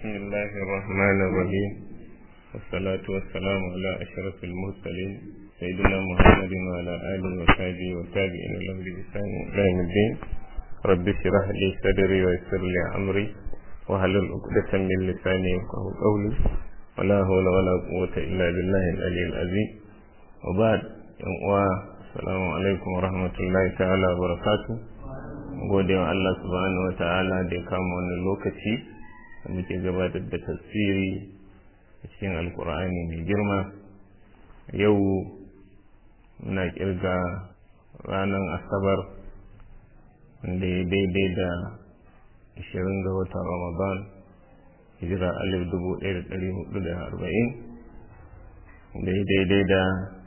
بسم الله الرحمن الرحيم والصلاة والسلام على أشرف المرسلين سيدنا محمد وعلى آله وصحبه والتابعين له بإحسان إلى يوم الدين رب اشرح لي صدري ويسر لي أمري واحلل عقدة من لساني يفقهوا قولي ولا حول ولا قوة إلا بالله العلي العظيم وبعد السلام عليكم ورحمة الله تعالى وبركاته gode wa Allah subhanahu wa ta'ala da ya kama wannan lokaci da muke gabatar da tasiri a cikin alkur'ani mai girma yau muna kirga ranar asabar da ya daidai da 20 ga watan ramadan hijira alif dubu ɗaya da ɗari hudu da arba'in da ya daidai da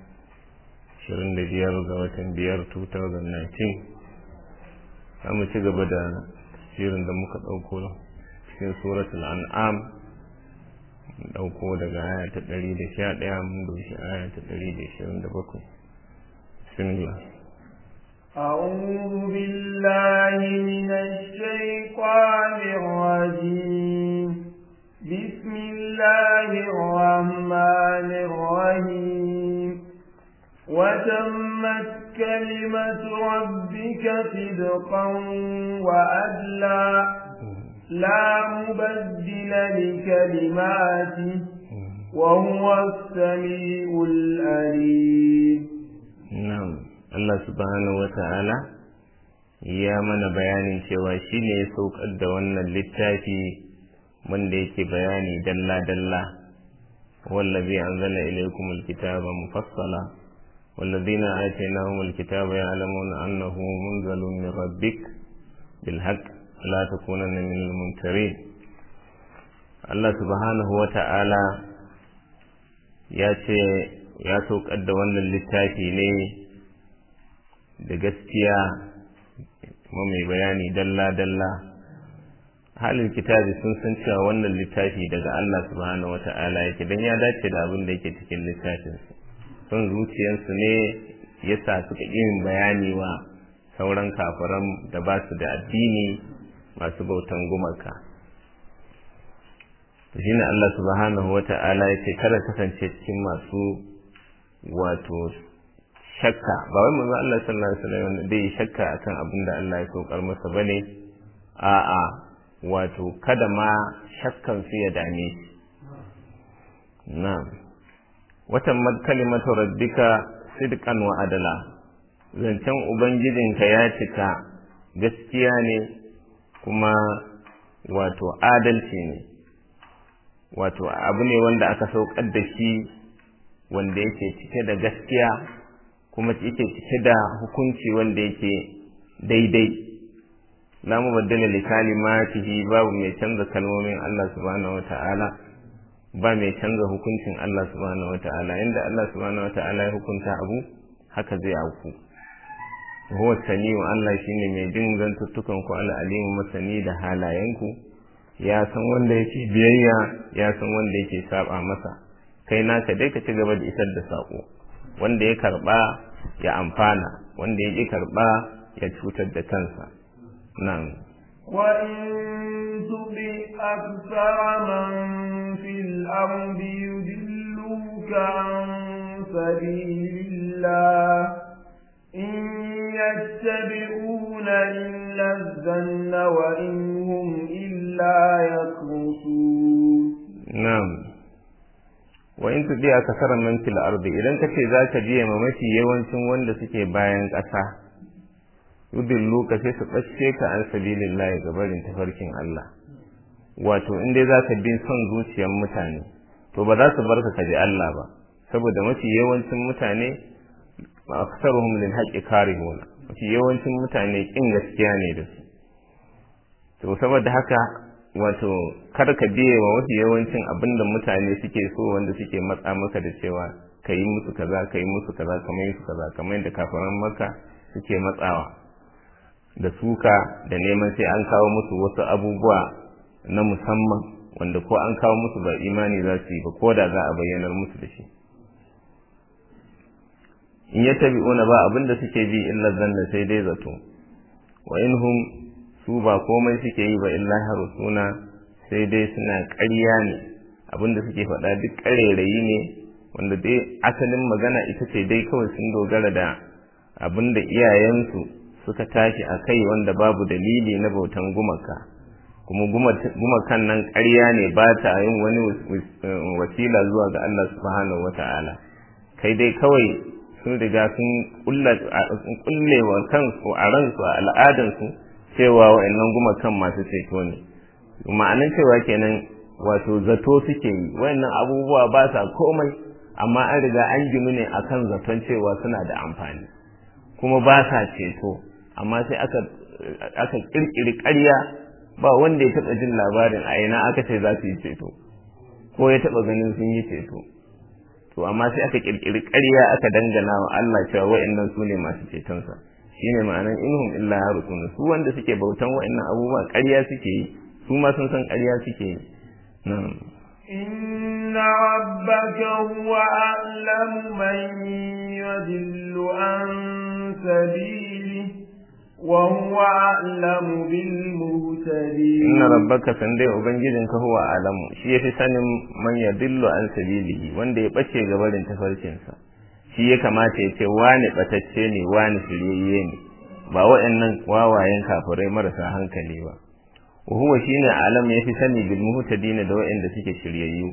25 ga watan biyar 2019 za mu ci gaba da shirin da muka ɗauko cikin suratul an'am ɗauko daga aya ta ɗari da sha ɗaya mun doshi aya ta ɗari da ishirin da bakwai bismillah أعوذ بالله من الشيطان الرجيم بسم الله الرحمن الرحيم وتمت كلمة ربك صدقا وأدلا لا مبدل لكلماته وهو السميع الأليم نعم الله سبحانه وتعالى ya mana bayanin cewa shi ne ya saukar da wannan littafi wanda yake bayani dalla-dalla wallazi anzala ilaykumul kitaba mufassala والذين آتيناهم الكتاب يعلمون أنه منزل من ربك بالحق لا تكونن من الممترين الله سبحانه وتعالى ya ce ya saukar da wannan littafi ne da gaskiya kuma mai bayani dalla-dalla halin kitabi sun san cewa wannan littafi daga Allah subhanahu wa ta'ala yake don ya dace da abin da yake cikin littafinsu son zuciyarsu ne ya sa suka yin bayani wa sauran kafiran da ba su da addini masu bautan gumaka shi ne Allah subhanahu wa ta'ala ya ce kada kasance cikin masu wato shakka ba wai manzo Allah sallallahu alaihi wasallam da yi shakka akan abin da Allah ya saukar masa bane a'a wato kada ma shakkan su ya dame shi na'am watan kalimatu rabbika sidqan wa adala zancen ubangijinka ya cika gaskiya ne kuma wato adalci ne wato abu ne wanda aka saukar da shi wanda yake cike da gaskiya kuma yake cike da hukunci wanda yake daidai la mubaddala li kalimatihi babu mai canza kalmomin Allah subhanahu wa ta'ala ba mai canza hukuncin Allah subhanahu wa ta'ala inda Allah subhanahu wa ta'ala ya hukunta abu haka zai auku huwa sami'u Allah shine mai jin zantuttukan ku al'alimu masani da halayenku ya san wanda yake biyayya ya san wanda yake saba masa kai naka dai ka ci gaba da isar da sako wanda ya karba ya amfana wanda ya ki karba ya cutar da kansa nan وإن تطع أكثر من في الأرض يدلوك عن سبيل الله إن يتبعون إلا الظن وإن هم إلا يخرصون نعم وإن تطع أكثر من في الأرض إذا كنت ذاك جيه ممشي يوانشن wanda suke bayan ƙasa yudillu ka sai su ɓace ka an sabilillah ga barin tafarkin Allah wato in dai za ka bin son zuciyar mutane to ba za su bar ka ji Allah ba saboda mafi yawancin mutane aksaruhum lil haqqi karihuna mafi yawancin mutane kin gaskiya ne da su to saboda haka wato kar ka biye wa mafi yawancin abinda mutane suke so wanda suke matsa maka da cewa ka yi musu kaza ka yi musu kaza kamar musu kaza kamar yadda kafaran maka suke matsawa da suka da neman sai an kawo musu wasu abubuwa na musamman wanda ko an kawo musu ba imani za su yi ba ko da za a bayyanar musu da shi in ya tabi'una ba abinda suke bi illa zanna sai dai zato wa inhum su ba komai suke yi ba illa harusuna sai dai suna ƙarya ne abinda suke faɗa duk ƙarerayi ne wanda dai asalin magana ita ce dai kawai sun dogara da abinda iyayensu suka tashi a kai wanda babu dalili na bautan gumaka kuma gumakan nan ƙarya ne ba ta yin wani wasila zuwa ga Allah subhanahu wata'ala kai dai kawai sun riga sun kulle wa kansu a ransu a al'adansu cewa wa'annan gumakan masu ceto ne ma'anin cewa kenan wato zato suke yi wa'annan abubuwa ba sa komai amma an riga an ginu ne akan zaton cewa suna da amfani kuma ba sa ceto amma sai aka aka kirkiri ƙarya ba wanda ya taɓa jin labarin a ina aka ce za su yi ceto ko ya taɓa ganin sun yi ceto to amma sai aka kirkiri ƙarya aka dangana wa Allah cewa wa'annan su ne masu cetonsa shine ma'anan inhum illa harutun su wanda suke bautan wa'annan abubuwa ƙarya suke yi su ma sun san ƙarya suke yi na'am إن ربك هو أعلم من يضل عن سبيله وهو أعلم بالمهتدين إن ربك سندي أبنجدك هو أعلم شيء في سنم من يضل عن سبيله wanda ya bace gabarin tafarkinsa shi ya kamata ya ce wani batacce ne wani shiryayye ne ba waɗannan wawayen kafirai marasa hankali ba وهو shine alam yafi sani bil muhtadin da waɗanda suke shiryayyu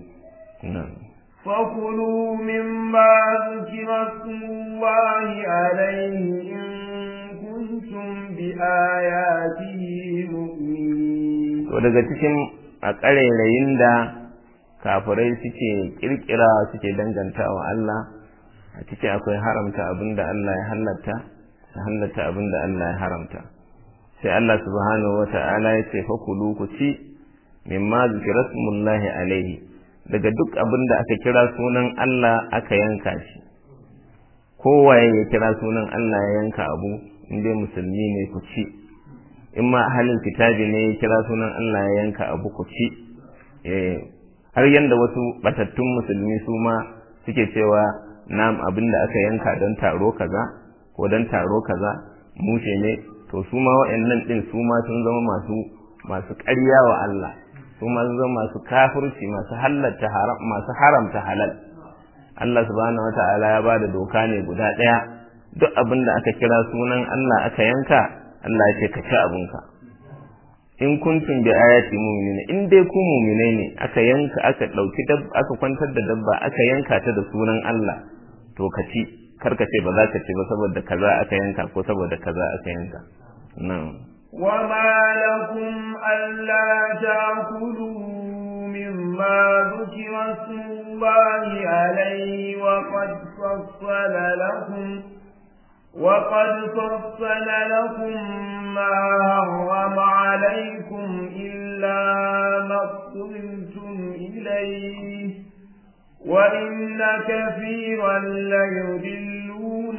فكلوا مما ذكر اسم الله عليه إن كنتم بآياته مؤمنين to daga cikin a ƙarairayin da kafirai suke kirkira suke danganta wa Allah a ciki akwai haramta abinda Allah ya halatta da halatta abinda Allah ya haramta sai Allah subhanahu wa ta'ala ya ce fakulu ku ci mimma zikira smullahi alaihi daga duk abin da aka kira sunan Allah aka yanka shi kowaye ya kira sunan Allah ya yanka abu inda musulmi ne ku ci in ma ahalin kitabi ne ya kira sunan Allah ya yanka abu ku ci har yanda wasu batattun musulmi su ma suke cewa nam abin da aka yanka don taro kaza ko don taro kaza mushe ne to su ma waɗannan ɗin su ma sun zama masu masu ƙarya wa Allah su ma sun zama masu kafirci masu halatta haram masu haramta halal Allah subhanahu wata'ala ya bada doka ne guda ɗaya duk abin da aka kira sunan Allah aka yanka Allah ya ce ka ci abinka in kuntum bi ayati mu'minin in dai ku mu'mine ne aka yanka aka dauki aka kwantar da dabba aka yanka ta da sunan Allah to ka ci karka ce ba za ka ci ba saboda kaza aka yanka ko saboda kaza aka yanka nan وما لكم ألا تأكلوا مما ذكر اسم الله عليه وقد فصل لكم وقد فصل لكم ما حرم عليكم إلا ما اضطررتم إليه وإن كثيرا ليضلون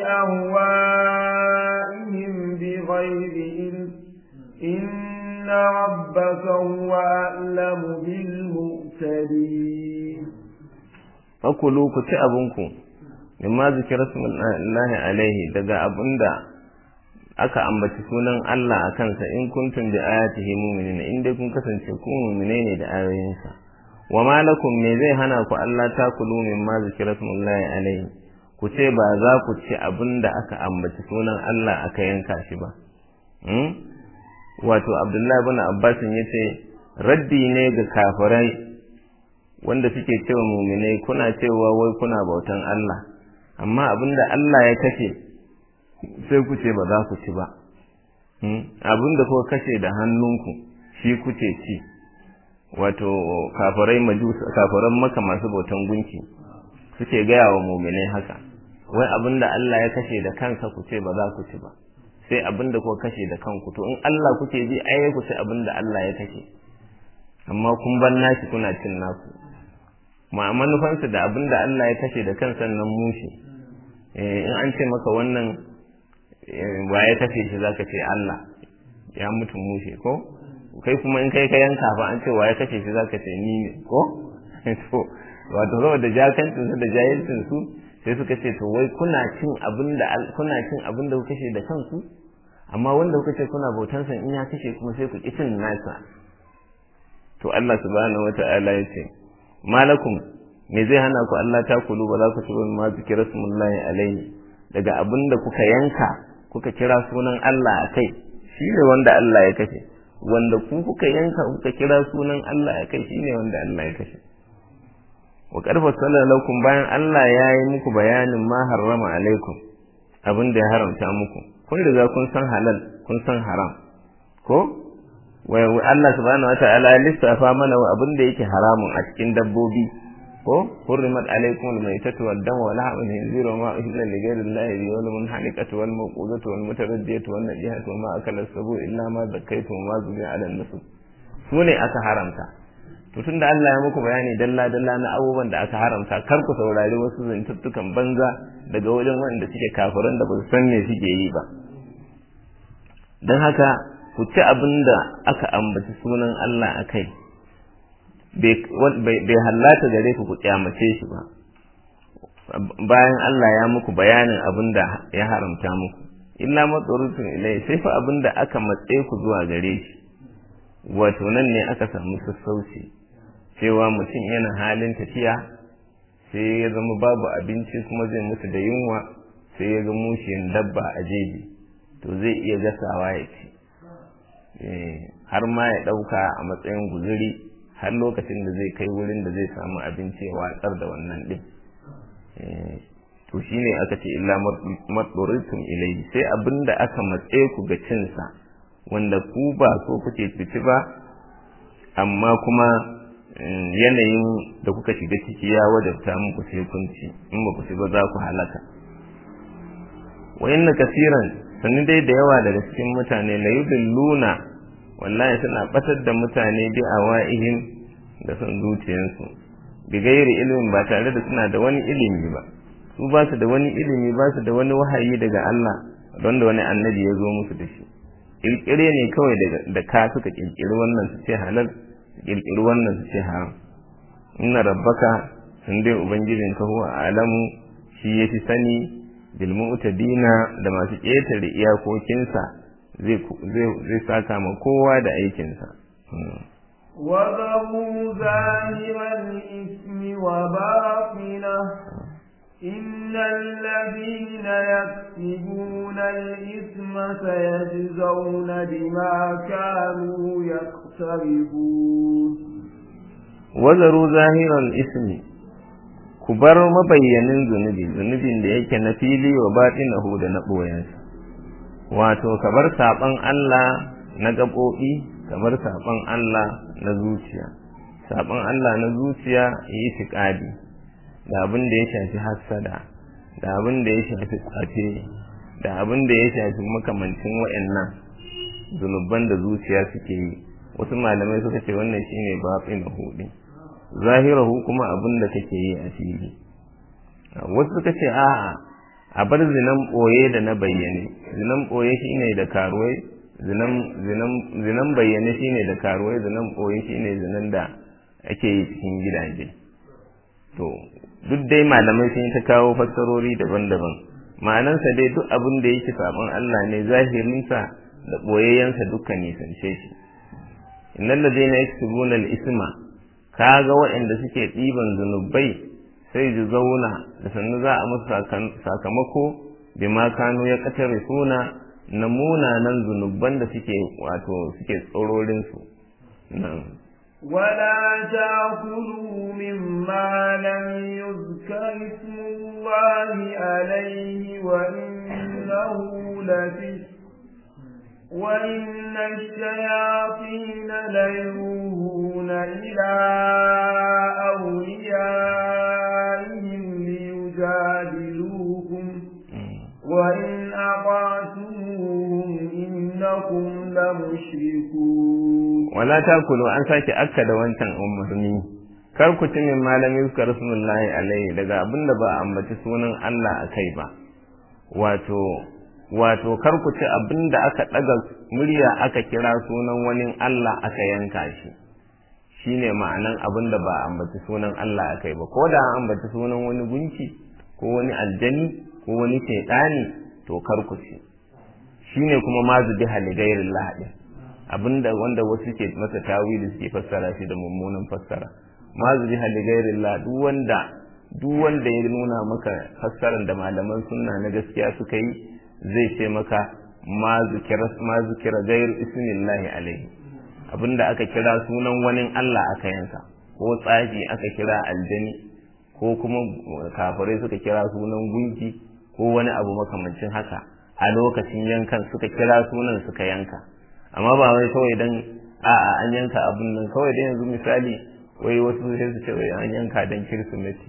بأهوائهم بغير علم إن ربك هو أعلم بالمؤتدين fakulu ku ci abinku mimma zikira smullahi alaihi daga abinda aka ambaci sunan Allah a kansa in kuntum bi ayatihi mu'minin in dai kun kasance ku mu'mine ne da ayoyinsa wa ma lakum me zai hana ku Allah ta kulu mimma zikira smullahi alaihi ku ce ba za ku ci abinda aka ambaci sunan Allah aka yanka shi ba wato Abdullahi ibn Abbas yace raddi ne ga kafirai wanda suke cewa muminai kuna cewa wai kuna bautan Allah amma abinda Allah ya kashe sai ku ce ba za ku ci ba abinda kuka kashe da hannunku shi kuke ci wato kafirai majus kafiran maka masu bautan gunki suke gaya wa muminai haka wai abinda Allah ya kashe da kansa ku ce ba za ku ci ba sai abinda kuka kashe da kanku to in Allah kuke ji ai ku ci abinda Allah ya kashe amma kun ban nashi kuna cin naku ma manufansa da abin da Allah ya kashe da kansa nan mushi in an ce maka wannan wa ya kashe shi zaka ce Allah ya mutu mushe ko kai kuma in kai ka yanka fa an ce wa ya kashe shi zaka ce ni ne ko to wato saboda jakancin su da jahilcin su sai suka ce to wai kuna cin abin da kuna cin abin da kuka kashe da kanku amma wanda kuka ce kuna bautansa in ya kashe kuma sai ku ki cin nasa to Allah subhanahu wata'ala ya ce malakum me zai hana ku Allah ta kulu ba za ku ci ma zikira smullahi alaihi daga abinda kuka yanka kuka kira sunan Allah a kai shi ne wanda Allah ya kashe wanda ku kuka yanka kuka kira sunan Allah a kai shi ne wanda Allah ya kashe wa karfa lakum bayan Allah ya yi muku bayanin ma harrama alaikum abin da ya haramta muku kun riga kun san halal kun san haram ko wa Allah subhanahu wataala ya lissafa mana abin da yake haramun a cikin dabbobi ko hurrimat alaykum al-maytatu wad-damu wa lahmul khinzir wa ma uhilla li ghayri allahi bihi wal munhaniqatu wal mawqudatu wal mutaraddiyatu wan najihatu wa ma akala as-sabu illa ma zakkaytum wa ma zubiya ala an-nusuk sune aka haramta to tunda Allah ya muku bayani dalla dalla na abubuwan da aka haramta kar ku saurari wasu zantuttukan banza daga wajen wanda suke kafiran da ba su san me suke yi ba dan haka ku ci abin da aka ambaci sunan Allah a kai bai hallata gare ku ku kyamace shi ba bayan Allah ya muku bayanin abin da ya haramta muku illa matsorutun ilai sai fa abin da aka matse ku zuwa gare shi wato nan ne aka samu sassauci cewa mutum yana halin tafiya sai ya zama babu abinci kuma zai mutu da yunwa sai ya ga mushiyan dabba a jeji to zai iya gasawa ya ci har ma ya ɗauka a matsayin guzuri har lokacin da zai kai wurin da zai samu abinci ya watsar da wannan ɗin to shi ne aka ce illa matsoritum ilai sai abin da aka matse ku ga cinsa wanda ku ba so kuke fici ba amma kuma yanayin da kuka shiga ciki ya wajabta muku sai kun ci in ba ku ci ba za ku halaka wa inna kasiran sannu dai da yawa daga cikin mutane la yudilluna wallahi suna batar da mutane bi awaihim da son zuciyarsu bi gairi ilimin ba tare da suna da wani ilimi ba su ba su da wani ilimi ba su da wani wahayi daga Allah don da wani annabi ya zo musu da shi kirkire ne kawai da ka suka kirkiri wannan su ce halal su kirkiri wannan su ce haram inna rabbaka sun dai ubangijinka huwa alamu shi ya fi sani bilmu'tadina da masu ƙetare iyakokinsa zai saka ma kowa da aikinsa. وذروا ظاهر الإثم وباطنه إن الذين يكسبون الإثم سيجزون بما كانوا يقترفون وذروا ظاهر الإثم ku bar mabayyanin zunubi zunubin da yake na fili wa batinahu da na ɓoyensa wato ka bar saɓon Allah na gaɓoɓi ka bar saɓon Allah na zuciya saɓon Allah na zuciya yi tiƙadi da abin da ya shafi hassada da abin da ya shafi tsafe da abin da ya shafi makamancin wa'annan zunuban da zuciya suke yi wasu malamai suka ce wannan shine batinahu din zahirahu kuma abin da kake yi a fili wasu suka ce a'a a bar zinan ɓoye da na bayyane zinan ɓoye shine da karuwai zinan bayyane shine da karuwai zinan ɓoye shine zinan da ake yi cikin gidaje to duk dai malamai sun ta kawo fassarori daban-daban ma'anansa dai duk abin da yake sabon Allah ne zahirinsa da ɓoyayyensa dukkan nisance shi innal ladina yaktubuna al-isma kaga waɗanda suke ɗiban zunubai sai ji zauna da sannu za a musu sakamako bi ma kanu ya katare suna na munanan zunuban da suke wato suke tsororinsu ولا تأكلوا مما لم يذكر اسم الله عليه وإنه لفسق وإن الشياطين ليوهون إلى أوليائهم ليجادلوكم وإن أطعتموهم إنكم لمشركون ولا تأكلوا أن ساكي أكد وانتن أمهني kar ku ci min malami suka rasulullahi alaihi daga abin da ba a ambaci sunan Allah a kai ba wato wato kar ku ci abin da aka ɗaga murya aka kira sunan wani Allah aka yanka shi shine ma'anan abin da ba a ambaci sunan Allah a kai ba ko da an ambaci sunan wani gunki ko wani aljani ko wani shaiɗani to kar ku ci shine kuma ma zubi haligairin lahadin abinda wanda wasu ke masa tawili suke fassara shi da mummunan fassara ma zubi hali gairillah duk wanda duk wanda ya nuna maka fassarar da malaman sunna na gaskiya suka yi zai ce maka ma zikira ma zikira gair ismillahi alaihi abinda aka kira sunan wani Allah aka yanka ko tsafi aka kira aljani ko kuma kafirai suka kira sunan gunki ko wani abu makamancin haka a lokacin yankan suka kira sunan suka yanka amma ba wai kawai dan a'a an yanka abun nan kawai dai yanzu misali wai wasu sai su ce wai an yanka dan kirsimeti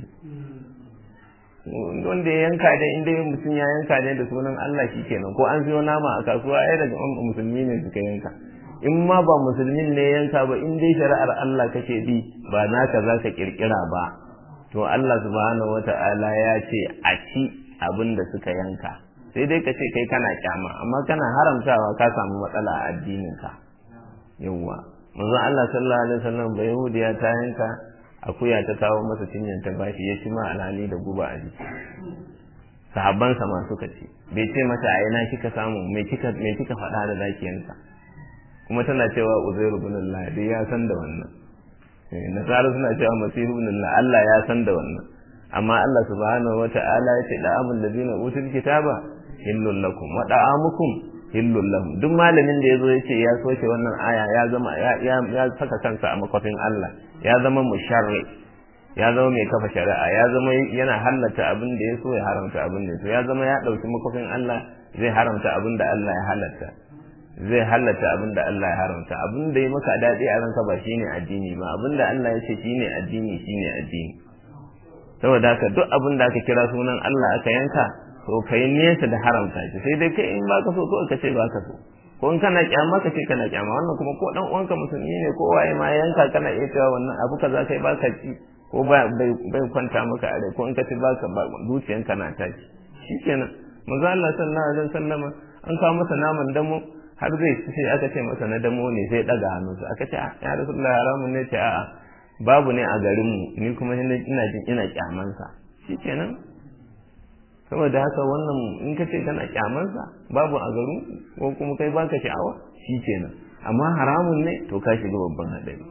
wanda ya yanka da inda mutum ya yanka ne da sunan Allah shi kenan ko an siyo nama a kasuwa ai daga musulmi ne suka yanka in ma ba musulmin ne yanka ba in dai shari'ar Allah kake bi ba naka za ka kirkira ba to Allah subhanahu wata'ala ya ce a ci abin da suka yanka sai dai ka ce kai kana kyama amma kana haramtawa ka samu matsala a addininka yawwa manzon Allah sallallahu alaihi wasallam ba yahudiya ta yanka akuya ta kawo masa cinyan ta bashi ya ci ma alhali da guba a jiki sahabbansa ma suka ce bai ce mata a ina kika samu me kika me kika faɗa da zakiyansa kuma tana cewa uzairu ibn Allah dai ya san da wannan nasara suna cewa masihu ibn Allah Allah ya san da wannan amma Allah subhanahu wata'ala ya ce da'amul ladina utul kitaba hillul lakum wa da'amukum hillul lahum duk malamin da yazo yace ya soke wannan aya ya zama ya ya saka kansa a makofin Allah ya zama musharri ya zama mai kafa shari'a ya zama yana halatta abin da ya so ya haramta abin da ya so ya zama ya dauki makofin Allah zai haramta abin da Allah ya halatta zai halatta abin da Allah ya haramta abin da ya maka daɗi a ranka ba shine addini ba abin da Allah ya ce shine addini shine addini saboda haka duk abin da aka kira sunan Allah aka yanka to kai nesa da haramta shi sai dai kai in baka so ko ka ce baka so ko in kana kyama ka ce kana kyama wannan kuma ko dan uwanka musulmi ne ko waye ma yanka kana iya cewa wannan abu kaza kai baka ci ko ba bai kwanta maka a rai ko in ka ci baka ba zuciyanka na tashi shikenan manzo Allah sallallahu alaihi wasallam an kawo masa naman damo har zai sai aka ce masa na damo ne sai daga hannunsa aka ce ya rasulullahi haramun ne ce a'a babu ne a garinmu ni kuma ina jin ina kyamansa shikenan saboda haka wannan in ka ce kana kyamansa babu a garin ko kuma kai baka sha'awa shikenan amma haramun ne to ka shiga babban hadari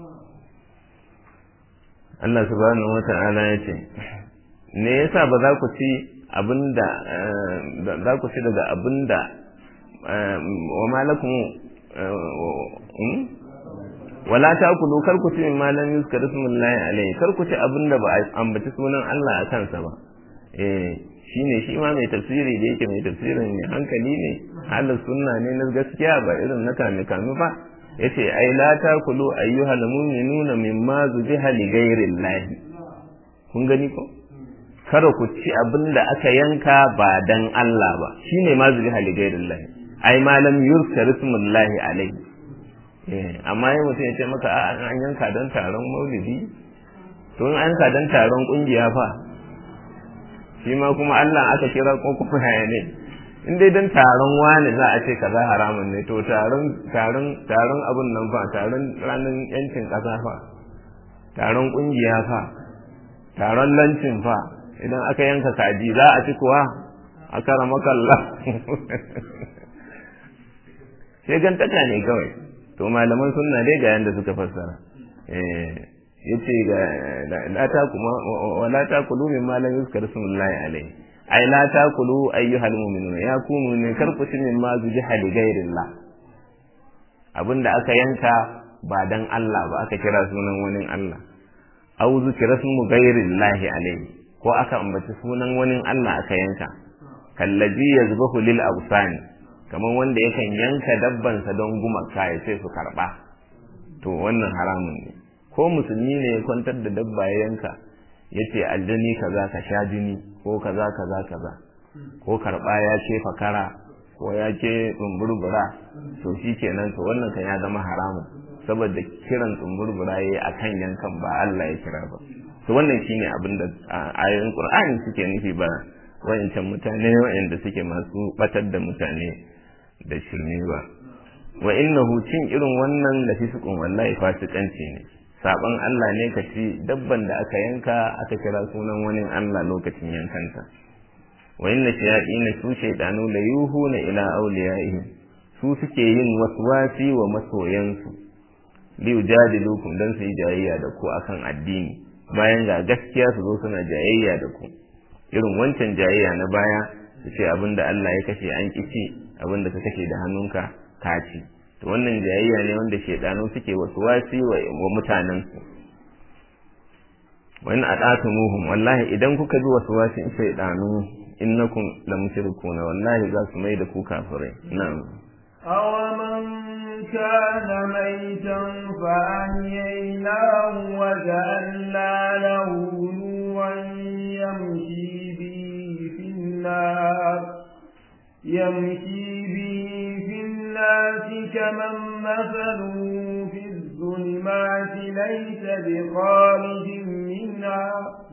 Allah subhanahu wata'ala ya ce me yasa ba za ku ci abinda za ku ci daga abinda wa malakum wala ta kulu kar ku ci min malam yuskar ismullahi alaihi kar ku ci abinda ba ambaci sunan Allah a kansa ba eh shine shi ma mai tafsiri da yake mai tafsirin ne hankali ne halin sunna ne na gaskiya ba irin na kame kame ba yace ai la ta kulu ayyuhal mu'minuna mimma zubiha li ghairillahi kun gani ko kada ku ci abinda aka yanka ba dan Allah ba shine ma zubiha li ghairillahi ai malam yuskar ismullahi alaihi amma yi mutum ya ce maka an yanka don taron maulidi to in an yanka don taron kungiya fa shi ma kuma Allah aka kira ko kuma haya ne in dai don taron wani za a ce kaza haramun ne to taron taron taron abun nan fa taron ranar yancin kasa fa taron kungiya fa taron lancin fa idan aka yanka kaji za a ci kuwa a kara makalla sai gantaka ne kawai to malaman sunna dai ga yanda suka fassara eh yace ga la ta kuma wala ta kulu min ma lam yuzkar smullahi alaihi ai la ta kulu ayyuhal mu'minuna ya kunu ne karku cin min ma zuji hali gairillah abinda aka yanka ba dan Allah ba aka kira sunan wani Allah aw zikra smu gairillahi alaihi ko aka ambaci sunan wani Allah aka yanka kallazi yazbahu lil awsani kamar wanda yakan yanka dabbansa don gumaka ya sai su karba to wannan haramun ne ko musulmi ne ya kwantar da dabba ya yanka ya ce aljani kaza ka sha jini ko kaza kaza kaza ko karba ya ce fakara ko ya ce tsumburbura to shi kenan to wannan kan ya zama haramun saboda kiran tsumburbura ya yi a kan yankan ba Allah ya kira ba to wannan shine abin da ayoyin Qur'ani suke nufi ba wayancan mutane wayanda suke masu batar da mutane da shirme ba wa innahu cin irin wannan da fisikun wallahi fasikanci ne saban Allah ne ka ci dabban da aka yanka aka kira sunan wani Allah lokacin yankanta wa inna shayatin su shaydanu la yuhuna ila awliyaihim su suke yin waswasi wa masoyansu liyu jadilukum dan su yi jayayya da ku akan addini bayan ga gaskiya su zo suna jayayya da ku irin wancan jayayya na baya su ce abinda Allah ya kashe an kici abinda ka kashe da hannunka ka ci to wannan jayayya ne wanda shedanu suke waswasi wa, wa mutanen su wa in ata'tumuhum wallahi idan kuka bi waswasin shedanu innakum lamushrikuna wallahi za su mai da ku kafirai na'am أومن كان ميتا فأحييناه وجعلنا له نورا يمشي به في الناس يمشي به في الناس كمن مثله في الظلمات ليس بخارج منها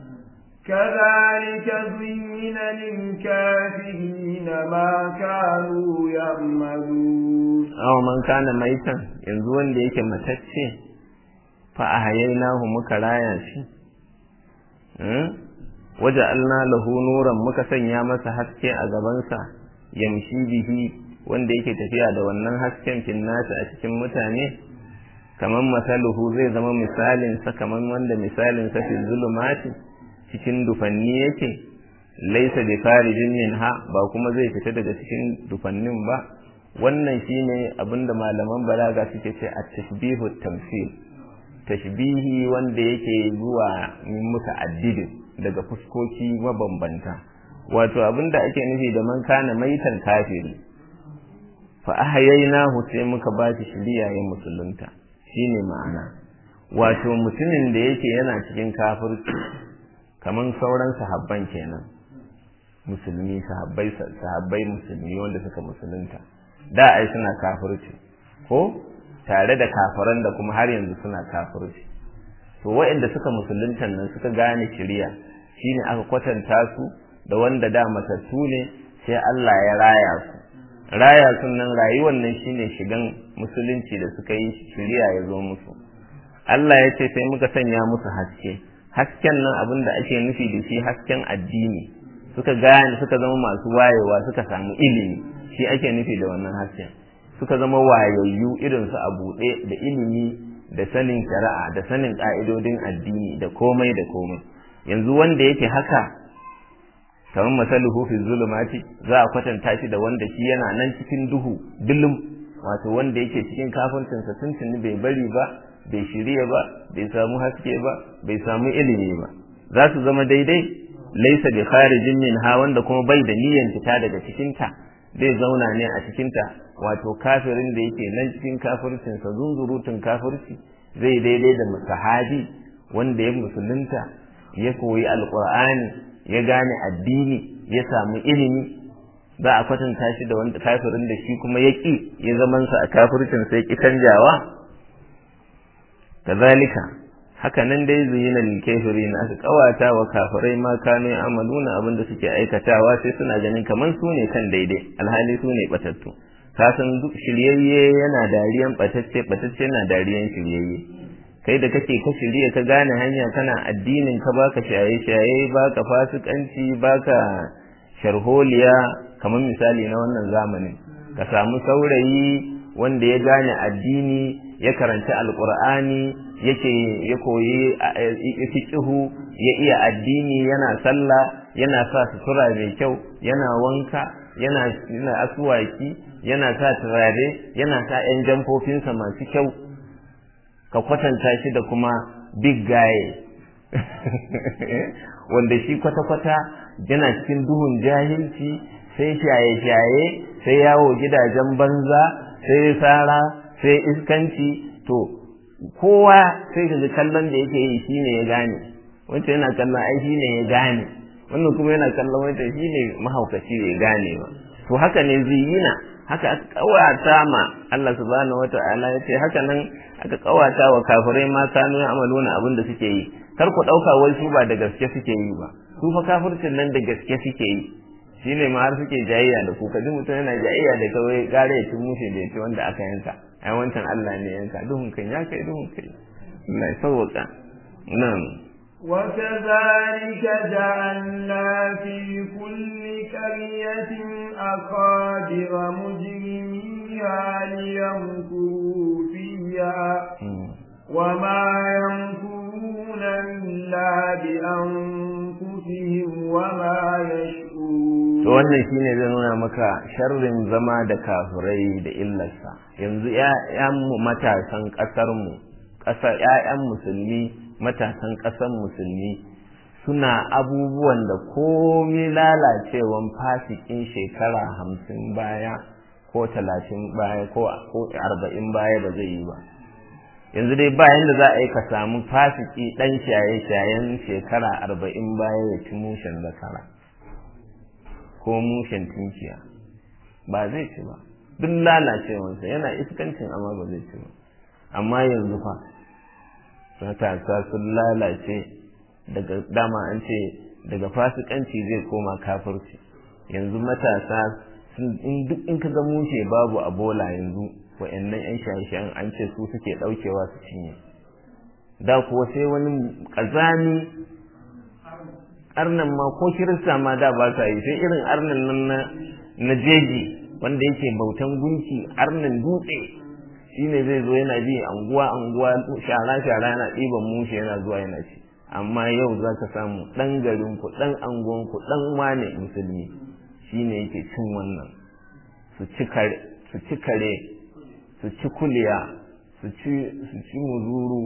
كذلك زين للكافرين ما كانوا يعملون aw man kana maitan yanzu wanda yake matacce fa ahyaynahu muka raya shi waje alna lahu nuran muka sanya masa haske a gabansa yamshi bihi wanda yake tafiya da wannan hasken finnasa a cikin mutane kaman masaluhu zai zama misalin sa kaman wanda misalin sa fi zulumati cikin dufanni yake laisa bi kharijin minha ba kuma zai fita daga cikin dufannin ba wannan shine abinda malaman balaga suke ce at-tashbihu tamsil tashbihi wanda yake zuwa min muta'addidin daga fuskoki mabambanta wato abinda ake nufi da man kana maitan kafiri fa ahyaynahu sai muka ba shi shiriya ya musulunta shine ma'ana wato mutumin da yake yana cikin kafirci kaman sauran sahabban kenan musulmi sahabbai sahabbai musulmi wanda suka musulunta da ai suna kafirci ko tare da kafiran da kuma har yanzu suna kafirci to waɗanda suka musulunta nan suka gane shiriya shine aka kwatanta su da wanda da matattu ne sai Allah ya raya su raya sun nan rayuwar nan shine shigan musulunci da suka yi shiriya ya zo musu Allah ya ce sai muka sanya musu haske hasken nan abin da ake nufi da shi hasken addini suka gane suka zama masu wayewa suka samu ilimi shi ake nufi da wannan hasken suka zama wayayyu irin su a buɗe da ilimi da sanin shari'a da sanin ƙa'idodin addini da komai da komai yanzu wanda yake haka kamar masaluhu fi zulumati za a kwatanta shi da wanda shi yana nan cikin duhu dilum wato wanda yake cikin kafircinsa tuntuni bai bari ba bai shirya ba bai samu haske ba bai samu ilimi ba za su zama daidai laisa bi kharijin minha wanda kuma bai da niyyar fita daga cikinta zai zauna ne a cikinta wato kafirin da yake nan cikin kafircinsa zunzurutun kafirci zai daidai da sahabi wanda ya musulunta ya koyi alqur'ani ya gane addini ya samu ilimi za a kwatanta shi da wanda kafirin da shi kuma ya ƙi ya zamansa a kafircinsa ya ƙi canjawa kazalika haka nan dai zuyina lil kafirin aka kawata wa kafirai ma kanu amaluna abin da suke aikatawa sai suna ganin kaman su ne kan daidai alhali su ne batattu ka san duk shiryayye yana dariyan batacce batacce yana dariyan shiryayye kai da kake ka shirye ka gane hanya kana addinin ka baka shaye shaye baka fasikanci baka sharholiya kamar misali na wannan zamanin ka samu saurayi wanda ya gane addini ya karanci alkur'ani yake ya koyi fiqhu ya iya addini yana sallah yana sa sutura mai kyau yana wanka yana yana asuwaki yana sa turare yana sa yan jamfofinsa masu kyau ka kwatanta shi da kuma big guy wanda shi kwata-kwata yana cikin duhun jahilci sai shaye-shaye sai yawo gidajen banza sai sara sai iskanci to kowa sai ka kallon da yake yi shine ya gane wancan yana kallon ai shine ya gane wannan kuma yana kallon wancan shine mahaukaci bai gane ba to haka ne ziyina haka aka kawata ma Allah subhanahu wata'ala ya ce haka nan aka kawata wa kafirai ma kanu amaluna abin da suke yi kar ku dauka wai su ba da gaske suke yi ba su fa kafircin nan da gaske suke yi shine ma har suke jayayya da ku kaji mutum yana jayayya da kawai gare ya cin mushe da ya ce wanda aka yanka ai wancan Allah ne yanka duhun kan ya kai duhun kai Allah ya sauka nan وكذلك جعلنا في كل قرية أقادر مجرميها فيها ليمكروا فيها وما يمكرون إلا بأنفسهم وما يشعرون to wannan shine zai nuna maka sharrin zama da kafirai da illarsa yanzu ƴaƴan mu matasan ƙasar mu ƙasar ƴaƴan musulmi matasan ƙasar musulmi suna abubuwan da komi lalacewan fasikin shekara hamsin baya ko talatin baya ko arba'in baya ba zai yi ba yanzu dai bayan da za a yi ka samu fasiki ɗan shaye-shayen shekara arba'in baya ya ci mushen zakara ko mushen tunkiya ba zai ci ba duk lalacewansa yana iskancin amma ba zai ci ba amma yanzu fa matasa sun lalace daga dama an ce daga fasikanci zai koma kafirci yanzu matasa in duk in ka ga mushe babu a bola yanzu wa'annan yan shaye-shayen an ce su suke daukewa su cinye da kuwa sai wani kazani arnan ma ko kirista ma da ba sa yi sai irin arnan nan na jeji wanda yake bautan gunki arnan dutse shine zai zo yana bi anguwa anguwa shara shara yana ɗiban mushe yana zuwa yana ci amma yau za ka samu ɗan garin ku ɗan anguwan ku ɗan wane musulmi shine yake cin wannan su ci kare su ci kare su ci kuliya su ci su ci muzuru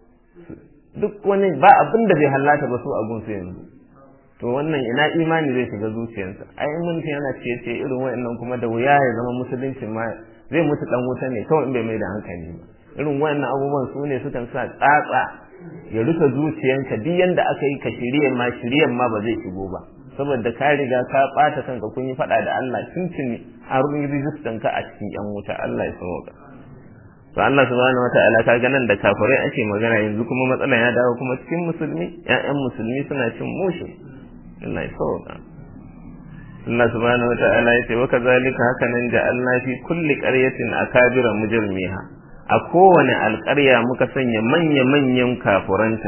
duk wani ba abin da bai halata ba su a gunsu yanzu to wannan ina imani zai shiga zuciyarsa ai mun yana ciye ciye irin wayannan kuma da wuya ya zama musulunci ma zai mutu dan wuta ne kawai in bai mai da hankali ba irin wayannan abubuwan su ne sukan sa tsatsa ya rufe zuciyanka duk yanda aka yi ka shirye ma shiryen ma ba zai shigo ba saboda ka riga ka bata kanka kun yi fada da Allah tuntuni an rubi rijistan ka a cikin yan wuta Allah ya sauka to Allah subhanahu wataala ka ga nan da kafirai ake magana yanzu kuma matsalan ya dawo kuma cikin musulmi ƴaƴan musulmi suna cin mushi Allah ya sauka Allah subhanahu wataala ya ce wa kazalika haka nan ja'alna fi kulli qaryatin akabira mujrimiha a kowane alƙarya muka sanya manya-manyan kafuranta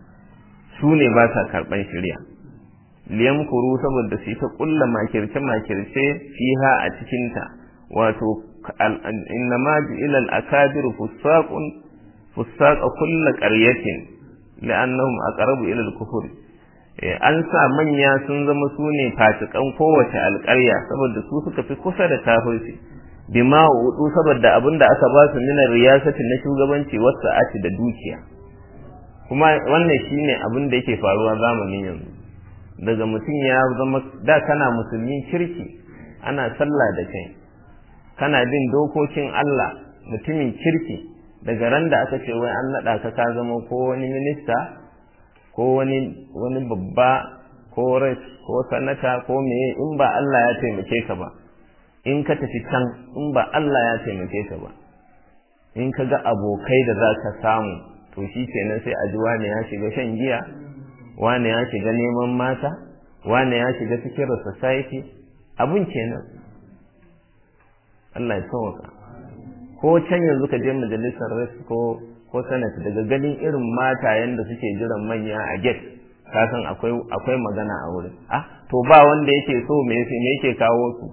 su ne ba sa karɓan shirya liyam kuru saboda su ta ƙulla makirce-makirce fiha a cikinta wato innama ju'ila al-akabir fusaqun fusaqa kulli qaryatin li'annahum aqrabu ila al-kufr an sa manya sun zama su ne fasikan kowace alƙarya saboda su suka fi kusa da kafirci bima wudu saboda abinda aka ba su minar riyasati na shugabanci wasu ati da dukiya kuma wannan shine abin da yake faruwa zamanin yanzu daga mutum ya zama da kana musulmi kirki ana sallah da kai kana bin dokokin Allah mutumin kirki daga ran da aka ce wai an naɗa ka ka zama ko wani minista ko wani wani babba ko rais ko sanata ko meye in ba Allah ya taimake ka ba in ka tafi can in ba Allah ya taimake ka ba in ka ga abokai da za ka samu to shi kenan sai a ji wane ya shiga shan giya wane ya shiga neman mata wane ya shiga cikin society abun kenan Allah ya sauka ko can yanzu ka je majalisar res ko ko senate daga ganin irin matayen da suke jiran manya a gate ka san akwai akwai magana a wurin ah to ba wanda yake so me me yake kawo su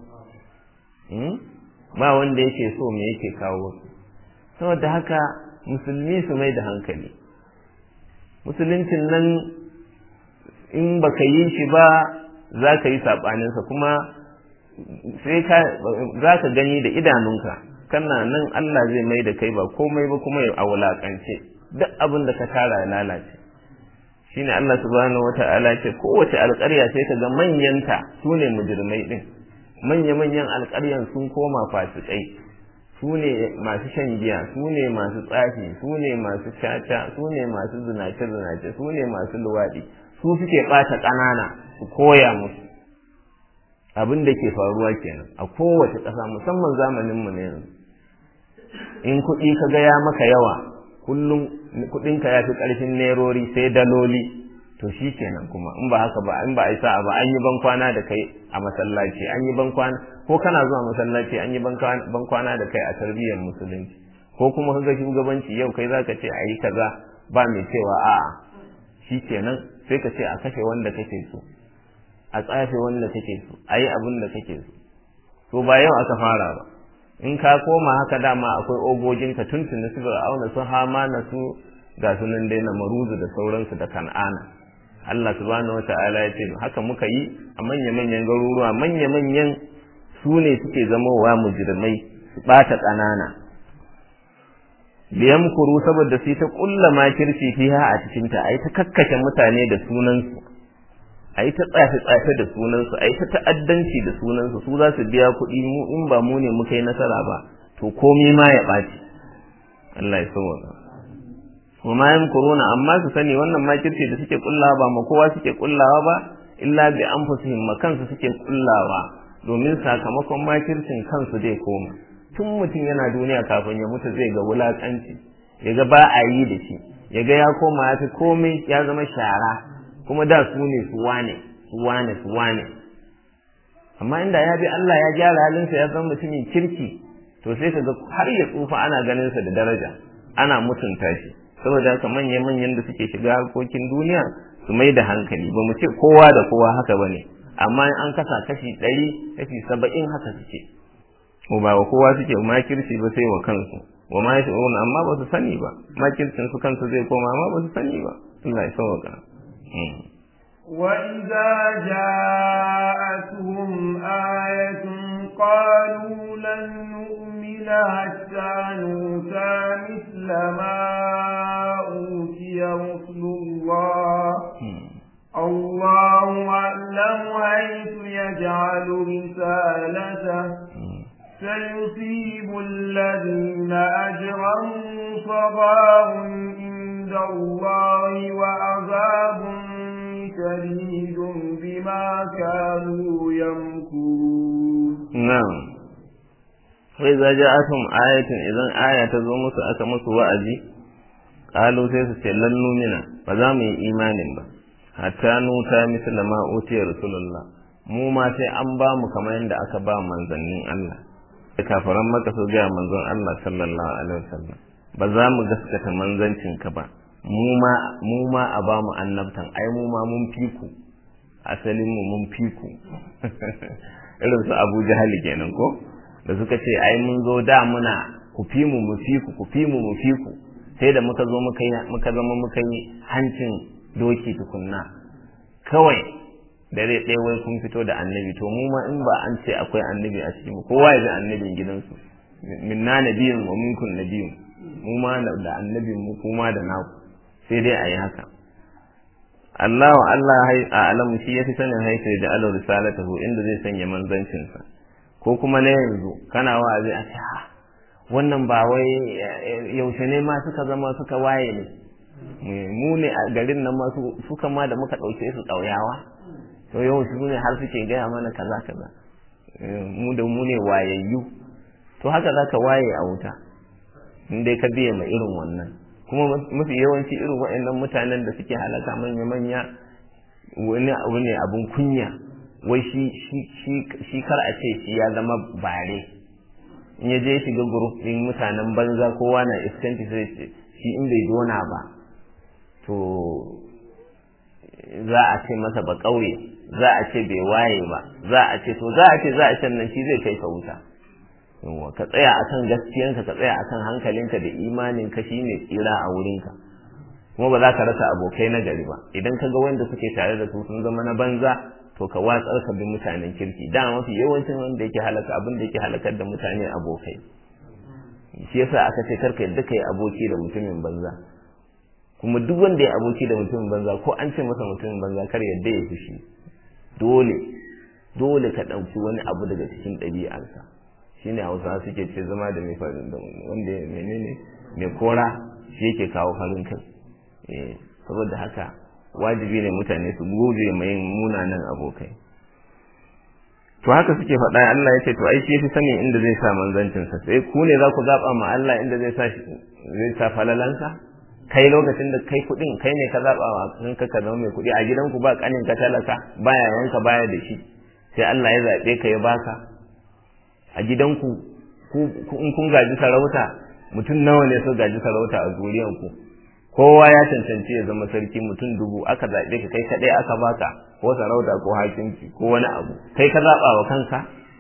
ba wanda yake so me yake kawo su saboda haka musulmi su mai da hankali musuluncin nan in baka yi shi ba za ka yi saɓaninsa kuma sai ka za ka gani da idanunka kana nan Allah zai mai da kai ba komai ba kuma a wulaƙance duk abin da ka tara ya lalace shine Allah subhanahu wata'ala ce kowace alƙarya sai ka ga manyanta su ne mujrimai din manya-manyan alƙaryan sun koma fasikai su ne masu shan giya su ne masu tsafi su ne masu caca su ne masu zinace-zinace su ne masu luwaɗi su suke ɓata ƙanana su koya musu abin da ke faruwa kenan a kowace ƙasa musamman zamaninmu na yanzu in kuɗi ka ga ya maka yawa kullum kuɗinka ya fi ƙarfin nerori sai daloli to shi kenan kuma in ba haka ba in ba a yi sa'a ba an yi ban kwana da kai a masallaci an yi ban kwana ko kana zuwa masallaci an yi ban kwana da kai a tarbiyyar musulunci ko kuma kaga shugabanci yau kai zaka ce a yi kaza ba mai cewa a'a shi kenan sai ka ce a kashe wanda kake so a tsafe wanda kake so a yi abin da kake so to ba yau aka fara ba in ka koma haka dama akwai ogoginka tuntuni su fir'auna su hamana su ga su nan dai na maruzu da sauransu da kan'ana Allah subhanahu wata'ala ya ce haka muka yi a manya-manyan garuruwa manya-manyan su ne suke zamowa mujrimai su ɓata ƙanana liyan kuru saboda su ta ƙulla makirci fiha a cikinta a yi ta kakkashe mutane da sunansu a yi ta tsafe-tsafe da sunansu a yi ta ta'addanci da sunansu su za su biya kuɗi mu in ba mu ne muka yi nasara ba to komai ma ya ɓaci Allah ya sauwaka kuma yin kuruna amma su sani wannan makirci da suke kullawa ba ma kowa suke kullawa ba illa bi anfusihim ma kansu suke kullawa domin sakamakon makircin kansu zai koma tun mutum yana duniya kafin ya mutu zai ga wulakanci ya ga ba a yi da shi ya ga ya koma ya fi komai ya zama shara kuma da su ne su wane su wane su wane amma inda ya bi Allah ya gyara halinsa ya zama mutumin kirki to sai ka ga har ya tsufa ana ganin sa da daraja ana mutunta shi saboda haka manya manyan da suke shiga harkokin duniya su mai da hankali ba mu ce kowa da kowa haka bane amma an kasa kashi ɗari kashi saba'in haka suke ko ba wa kowa suke makirci ba sai wa kansu wa ma yashurun amma ba su sani ba makircin su kansu zai koma amma ba su sani ba Allah ya sauka وإذا جاءتهم آية قالوا لن نؤمن حتى نؤتى مثل ما أوتي رسل الله الله أعلم حيث يجعل رسالته سيصيب الذين أجرموا صغار عند الله وعذاب شديد بما كانوا يمكرون نعم فإذا جاءتهم آية إذا آية تزوم أكا مسو وأجي قالوا سيسو لن نؤمن فزام إيمان با حتى نوتا مثل ما أوتي رسول الله mu ma sai an ba mu kamar yadda aka ba manzannin Allah da kafaran maka su ga manzon Allah sallallahu alaihi wasallam ba za mu gaskata manzancin ka ba mu ma mu ma a ba mu annabtan ai mu ma mun fi ku asalin mu mun fi ku irin su Abu Jahal kenan ko da suka ce ai mun zo da muna ku fi mu mu fi ku ku fi mu mu fi ku sai da muka zo muka yi muka zama muka yi hancin doki tukunna kawai dare ɗaya wai kun fito da annabi to mu ma in ba an ce akwai annabi a cikin kowa ya ji annabin gidansu minna nabiyun wa minkum nabiyun mu ma da annabin mu kuma da naku sai dai a yi haka Allah wa Allah a alamu shi ya fi sanin haifa da alau risalatahu inda zai sanya manzancinsa ko kuma na yanzu kana wa'azi a ce ha wannan ba wai yaushe ne ma suka zama suka waye ne mu ne a garin nan ma suka ma da muka ɗauke su ƙauyawa to yau su ne har suke gaya mana kaza kaza mu da mu ne wayayyu to haka za ka waye a wuta in dai ka biya ma irin wannan kuma mafi yawanci irin waɗannan mutanen da suke halaka manya-manya wani abu ne abin kunya wai shi shi kar a ce shi ya zama bare in ya je shiga group din mutanen banza kowa na iskanci sai ce shi in bai dona ba to za a ce masa ba ƙauye za a ce bai waye ba za a ce to za a ce za a ce nan shi zai kai ka wuta yawa ka tsaya akan gaskiyanka ka tsaya akan hankalinka da imanin ka shine tsira a wurinka kuma ba za ka rasa abokai na gari ba idan ka ga wanda suke tare da su sun zama na banza to ka watsar ka bi mutanen kirki da mafi yawancin wanda yake halaka abin da yake halakar da mutane abokai shi yasa aka ce karka yadda kai aboki da mutumin banza kuma duk wanda ya aboki da mutumin banza ko an ce masa mutumin banza kar yadda ya fushi dole dole ka ɗauki wani abu daga cikin ɗabi'arsa shine hausa suke ce zama da mai farin da wanda menene mai kora shi yake kawo farin kai eh saboda haka wajibi ne mutane su guje mai yin munanan abokai to haka suke faɗa Allah ya ce to ai shi fi sanin inda zai sa manzancin sa sai ku ne za ku zaba ma Allah inda zai sa zai sa falalansa kai lokacin da kai kuɗin kai ne ka zaba wa kanka ka zama mai kuɗi a gidanku ba kanin ka talaka baya yanka baya da shi sai Allah ya zaɓe ka ya baka a gidanku in kun gaji sarauta mutum nawa ne su gaji sarauta a zuriyanku kowa ya cancanci ya zama sarki mutum dubu aka zaɓe ka kai kaɗai aka baka ko sarauta ko hakimci ko wani abu kai ka zaɓa wa kanka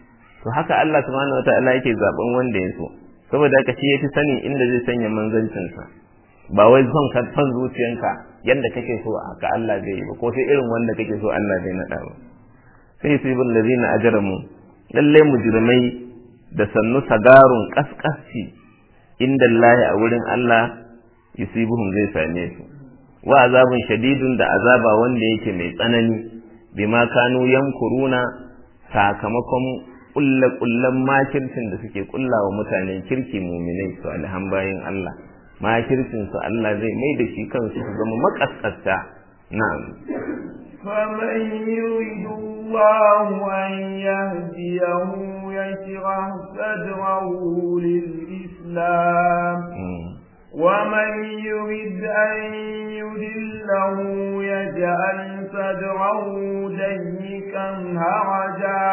to haka Allah subhanahu wataala yake zaben wanda ya so saboda haka shi yafi sanin inda zai sanya manzancinsa ba wai son ka son zuciyanka yanda kake so haka Allah zai yi ba ko sai irin wanda kake so Allah zai nada ba sai su ibn ladina ajramu lalle mujrimai da sannu sagarun kaskasci inda Allah a wurin Allah yusibuhum zai same su wa azabun shadidun da azaba wanda yake mai tsanani bima kanu yankuruna sakamakon kulle kullen makircin da suke kulla wa mutanen kirki muminai su alhan bayin Allah makircin su Allah zai mai da shi kansu su zama makaskasta na'am فمن يريد الله أن يهديه يشرح صدره للإسلام ومن يريد أن يدله يجعل صدره ضيقا هرجا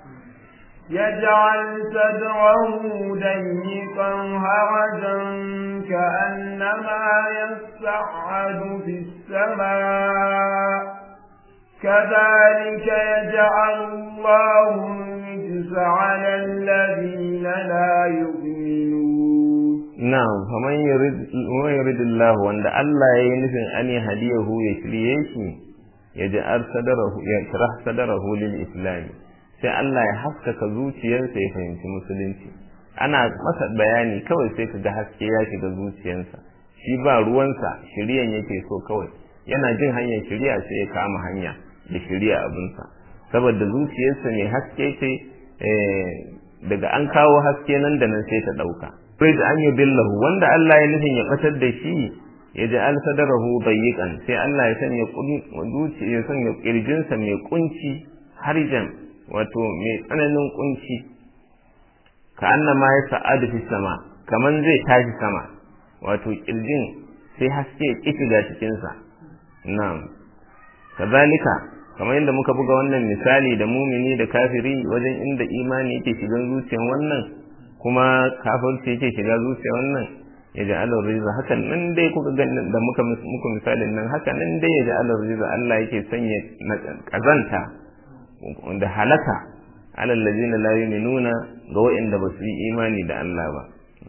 يجعل صدره ضيقا هرجا كأنما يصعد في السماء كذلك يجعل الله الرجس على الذين لا يؤمنون نعم فمن يريد ومن يريد الله وان الله ينفع أن يهديه يشريه يجعل صدره يشرح صدره للإسلام sai Allah ya haskaka zuciyarsa ya fahimci musulunci ana masa bayani kawai sai ka ga haske ya shiga zuciyarsa shi ba ruwansa shiriyan yake so kawai yana jin hanyar shiriya sai ya kama hanya da shiriya abinsa saboda zuciyarsa ne haske ce daga an kawo haske nan da nan sai ta ɗauka sai da an yi billahu wanda Allah ya nufin ya batar da shi ya ji alsadarahu bayyikan sai Allah ya sanya zuciya ya sanya kirjinsa mai kunci harjan wato mai tsananin kunci ka annama ya sa'adu fi sama kaman zai tashi sama wato kirjin sai haske ya kifiga cikinsa na'am kazalika kamar yadda muka buga wannan misali da mumini da kafiri wajen inda imani yake shigan zuciyar wannan kuma kafirci yake shiga zuciyar wannan ya ji alar riza hakan nan dai kuka ganin da muka muku misalin nan haka nan dai ya ji alar riza Allah yake sanya kazanta da halaka alal ladina la yu'minuna ga wa'inda ba su yi imani da Allah ba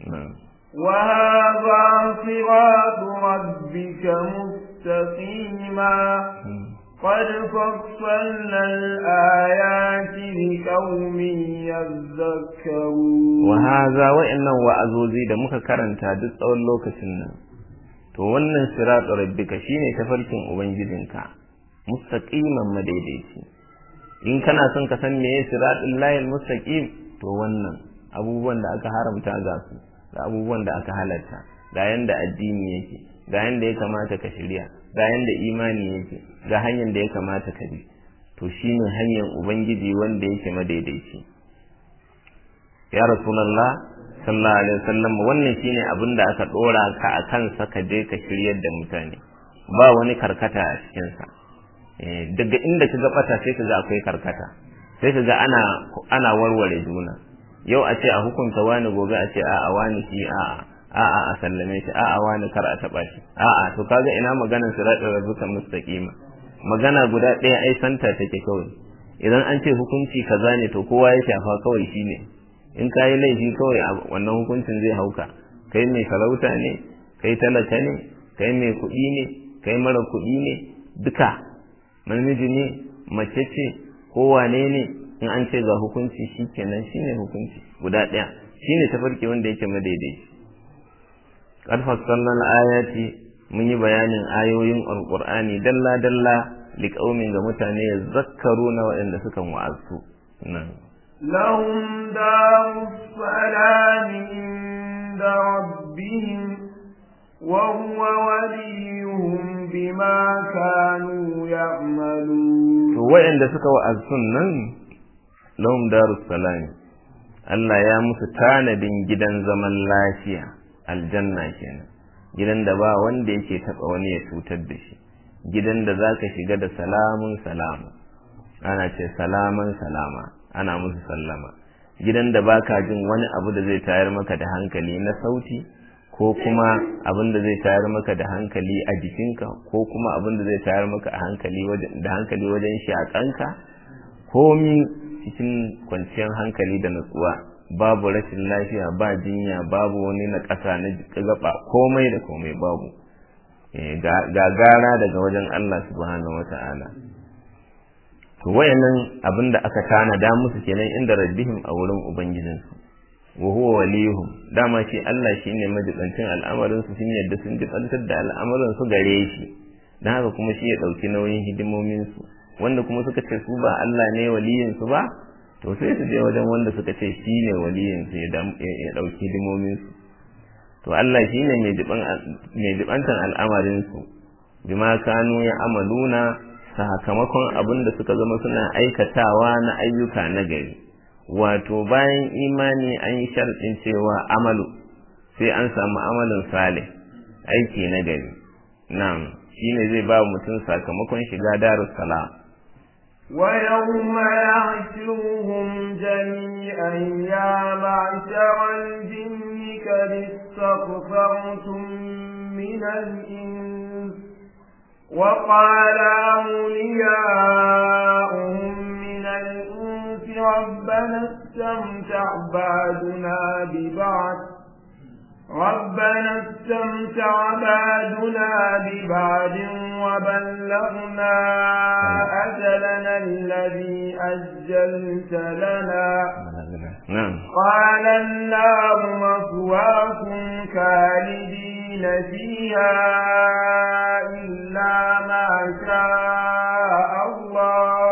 وهذا صراط ربك مستقيما قد فصلنا الآيات لقوم يذكرون وهذا وإن وأزوزي da muka karanta duk tsawon lokacin nan to wannan siratu rabbika shine tafarkin ubangijinka mustaqiman madaidaici in kana son ka san meye siratul layil mustaqim to wannan abubuwan da aka haramta ga su da abubuwan da aka halarta ga yanda addini yake ga yanda ya kamata ka shirya ga yanda imani yake ga hanyar da ya kamata ka bi to shine hanyar ubangiji wanda yake madaidaici ya rasulullah sallallahu alaihi wasallam wannan shine abin da aka dora ka a kansa ka je ka shiryar da mutane ba wani karkata a cikin sa daga inda ka ga bata sai ka ga akwai karkata sai ka ga ana ana warware juna yau a ce a hukunta wani gobe a ce a'a wani shi a'a a'a a sallame shi a'a wani kar a taba shi a'a to kaga ina maganar siratul rabbika mustaqima magana guda ɗaya ai santa take kawai idan an ce hukunci kaza ne to kowa ya shafa kawai shine in ka yi laifi kawai wannan hukuncin zai hauka kai mai sarauta ne kai talaka ne kai mai kuɗi ne kai mara kuɗi ne duka namiji ne mace ce ko wane ne in an ce ga hukunci shikenan shine hukunci guda ɗaya shine tafarki wanda yake madaidaici qad fassalna ayati mun yi bayanin ayoyin alqur'ani dalla dalla liqaumin ga mutane yazakkaruna waɗanda suka wa'azu nan lahum darus salam inda rabbihim wa huwa waliyuhum bima kanu ya'malun to waɗanda suka wa'azu nan lahum darus salam Allah ya musu tanadin gidan zaman lafiya aljanna kenan gidan da ba wanda yake taba wani ya cutar da shi gidan da zaka shiga da salamun salama ana ce salaman salama ana musu sallama gidan da baka jin wani abu da zai tayar maka da hankali na sauti ko kuma abin da zai tayar maka da hankali a jikinka ko kuma abin da zai tayar maka a hankali wajen da hankali wajen shakanka komi cikin kwanciyar hankali da nutsuwa babu rashin lafiya ba jinya babu wani na ƙasa na gaba komai da komai babu ga gara daga wajen Allah subhanahu wata'ala to wayannan abin da aka tanada musu kenan inda rabbihim a wurin ubangijinsu wa huwa waliyuhum dama shi Allah shine majibancin al'amarin su sun yadda sun jibantar da al'amuran su gare shi dan haka kuma shi ya dauki nauyin hidimomin su wanda kuma suka ce su ba Allah ne waliyin su ba to sai su je wajen wanda suka ce shi ne waliyin su ya dauki hidimomin su to Allah shine mai jiban mai jibantan al'amarin su bima kanu ya amaluna sakamakon abin da suka zama suna aikatawa na ayyuka na gari wato bayan imani an yi sharɗin cewa amalu sai an samu amalin salih aiki na gari na'am shine zai ba mutum sakamakon shiga darus salam ويوم يحشرهم جميعا يا معشر الجن قد استكثرتم من الإنس وقال أولياؤهم من الإنس ربنا استمتع بعدنا ببعض ربنا استمتع بعدنا ببعد وبلغنا أجلنا الذي أجلت لنا نعم قال النار مثواكم خالدين فيها إلا ما شاء الله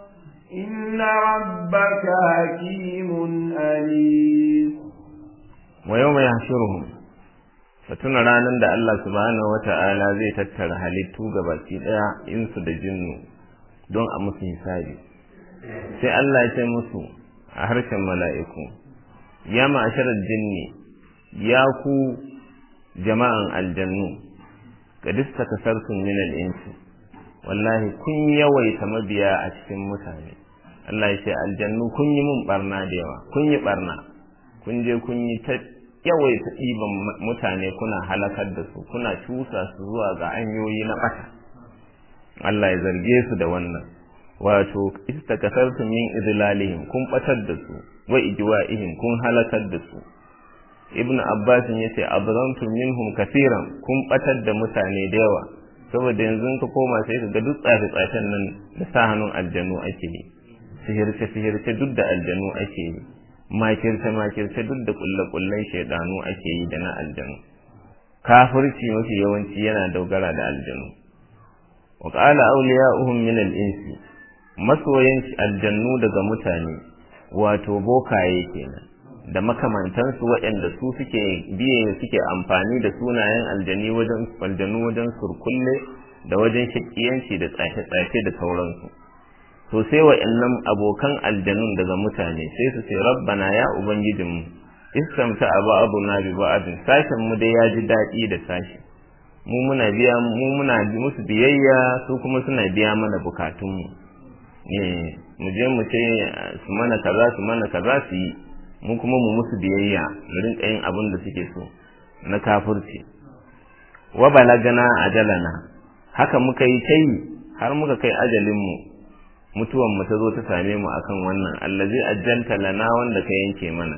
إن ربك حكيم أليم ويوم يحشرهم fatuna ranar da Allah subhanahu wata'ala zai tattara halittu gabaki daya insu da jinnu don a musu hisabi sai Allah ya ce musu a harshen mala'iku ya ma'asharar jinni ya ku jama'an aljannu ga dista kasarsun min al'insu wallahi kun yawaita mabiya a cikin mutane Allah ya ce aljannu kun yi mun barna da yawa kun yi barna kun je kun yi ta yawaita ɗiban mutane kuna halakar da su kuna cusa su zuwa ga hanyoyi na ɓata Allah ya zarge su da wannan wato istakasartum min idlalihim kun batar da su wa ijwa'ihim kun halakar da su ibnu abbas yace abrantum minhum kaseeran kun batar da mutane da yawa saboda yanzu ka koma sai ka ga duk tsafe tsafen nan da sa hannun aljanu ake yi sihirce sihirce duk da aljanu ake yi makirce makirce duk da kulle kullen shaidanu ake yi da na aljanu kafirci mafi yawanci yana dogara da aljanu wa qala awliya'uhum min al-insi masoyan aljannu daga mutane wato bokaye kenan da makamantansu waɗanda su suke biye suke amfani da sunayen aljani wajen aljannu wajen surkulle da wajen shakiyanci da tsafe-tsafe da sauransu to sai waɗannan abokan aljanun daga mutane sai su ce rabbana ya ubangijinmu istamta abu abu na bi ba'adin sashen mu dai ya ji daɗi da sashi mu muna biya mu muna musu biyayya su kuma suna biya mana bukatunmu mu je mu ce su mana kaza su mana kaza su yi mu kuma mu musu biyayya mu rinka yin abin da suke so na kafirci wa balagana ajalana haka muka yi kai har muka kai ajalinmu mutuwan mu ta zo ta same mu akan wannan allazi ajjalta lana wanda ka yanke mana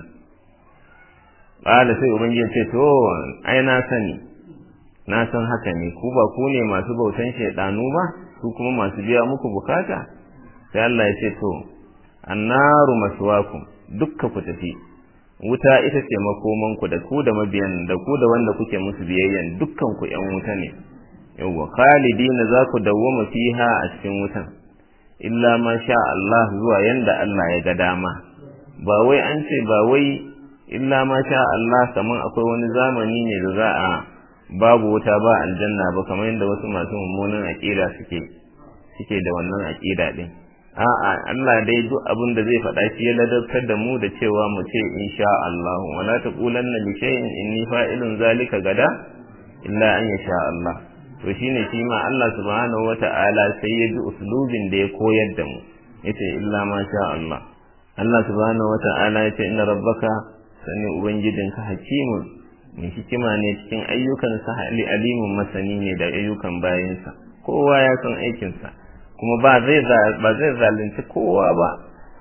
qala sai ubangiji ce to ai na sani na san haka ne ku ba ku ne masu bautan shaidanu ba su kuma masu biya muku bukata sai Allah ya ce to annaru maswakum dukka ku tafi wuta ita ce makoman ku da ku da mabiyan da ku da wanda kuke musu biyayyan dukkan ku yan wuta ne yawwa khalidina za ku dawwama fiha a cikin wutan illa ma sha Allah zuwa yanda Allah ya ga dama ba wai an ce ba wai illa ma sha Allah kaman akwai wani zamani ne da za a babu wuta ba aljanna ba kamar yadda wasu masu mummunan aqida suke suke da wannan aqida din a'a Allah dai duk abin da zai faɗa shi ya ladabtar da mu da cewa mu ce insha Allah wala taqulanna li shay'in inni fa'ilun zalika gada illa an yasha Allah to shine shi ma Allah subhanahu wata'ala sai ya ji uslubin da ya koyar da mu yace illa ma sha Allah Allah subhanahu wata'ala yace inna rabbaka sani ubangijinka hakimun mai hikima ne cikin ayyukansa ali alimun masani ne da ayyukan bayansa kowa ya san aikinsa kuma ba zai ba zai zalunci kowa ba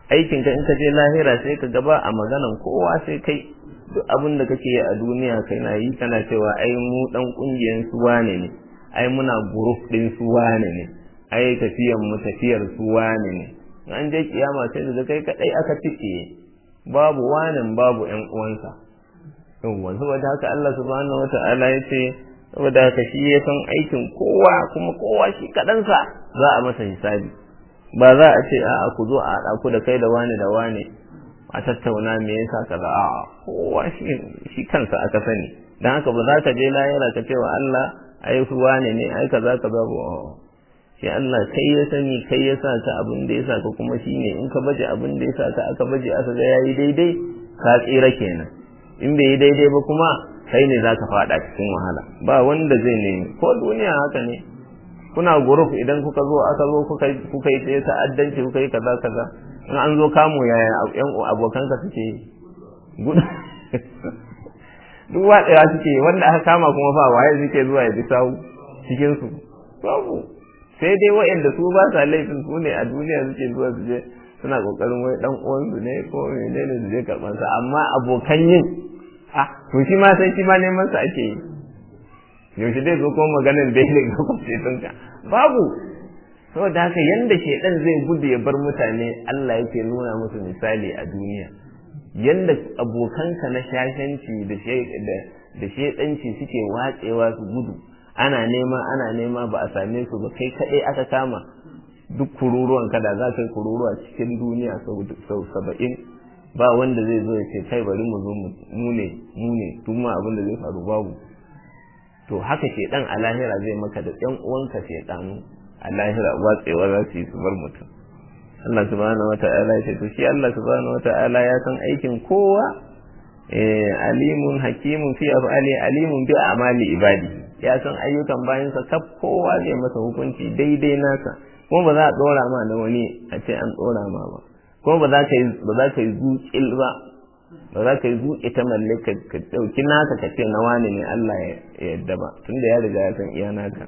aikin ka in ka je lahira sai ka gaba a maganan kowa sai kai duk abin da kake yi a duniya kai na yi kana cewa ai mu dan kungiyan su wane ne ai muna group din su wane ne ai tafiyan mu tafiyar su wane ne an je kiyama sai da kai kadai aka tike babu wanin babu ƴan uwansa yawwa saboda haka Allah subhanahu wata'ala ya ce saboda haka shi ya san aikin kowa kuma kowa shi kaɗansa za a masa hisabi ba za a ce a'a ku zo a haɗa ku da kai da wani da wani a tattauna me yasa kaza a'a kowa shi shi kansa aka sani dan haka ba za ka je lahira ka ce wa Allah ai ku wane ne ai kaza kaza ba shi Allah kai ya sani kai ya sa ka abin da ya sa ka kuma shine in ka baje abin da ya sa ka aka baje aka ga yayi daidai ka tsira kenan in bai yi daidai ba kuma kai ne za ka fada cikin wahala ba wanda zai nemi ko duniya haka ne kuna guruf idan kuka zo aka zo kuka yi tsaye ta'addanci kuka yi kaza kaza in an zo kamo yaya yan abokanka suke gudu duk watsewa suke wanda aka kama kuma fa waye suke zuwa ya bi sawu cikin su babu sai dai waɗanda su ba sa laifin su ne a duniya suke zuwa su je suna kokarin wai dan uwansu ne ko menene su je karban sa amma abokan yin ah to shi ma sai shi ma neman sa ake yi yaushe dai zo ko maganar da yake ga kwamfetun ka babu saboda haka yanda shedan zai gudu ya bar mutane Allah yake nuna musu misali a duniya yanda abokanka na shashanci da da shedanci suke watsewa su gudu ana nema ana nema ba a same su ba kai kadai aka kama duk kururuwan kada za ka yi kururuwa cikin duniya sau saba'in ba wanda zai zo ya ce kai bari mu zo mu ne mu ne duk ma abin da zai faru babu to haka shedan a lahira zai maka da ɗan uwanka shedanu a lahira watsewa za su yi su bar mutum Allah subhanahu wata'ala ya ce to shi Allah subhanahu wata'ala ya san aikin kowa eh alimun hakimun fi af'ali alimun bi a'mali ibadi ya san ayyukan bayansa kaf kowa zai masa hukunci daidai nasa kuma ba za a dora ma da wani a ce an dora ma ba kuma ba za ka yi ba za ka yi zuƙil ba ba za ka yi zuƙi ta mallaka ka ɗauki naka ka ce na wani ne Allah ya yadda ba tunda ya riga ya san iya naka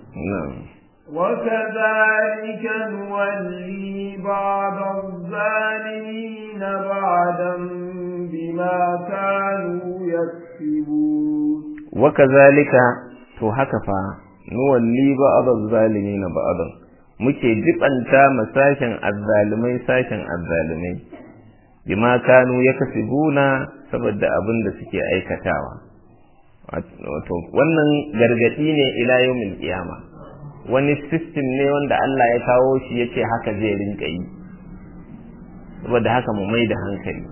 وكذلك نولي بعض الظالمين بعدا بما كانوا يكسبون وكذلك to haka fa nuwalli ba'daz zalimin ba'dan muke jibanta masashin azzalimai sashin azzalimai bima kanu yakasibuna saboda abin da suke aikatawa wato wannan gargadi ne ila yawmil qiyama wani system ne wanda Allah ya kawo shi yace haka zai rinka yi saboda haka mu mai da hankali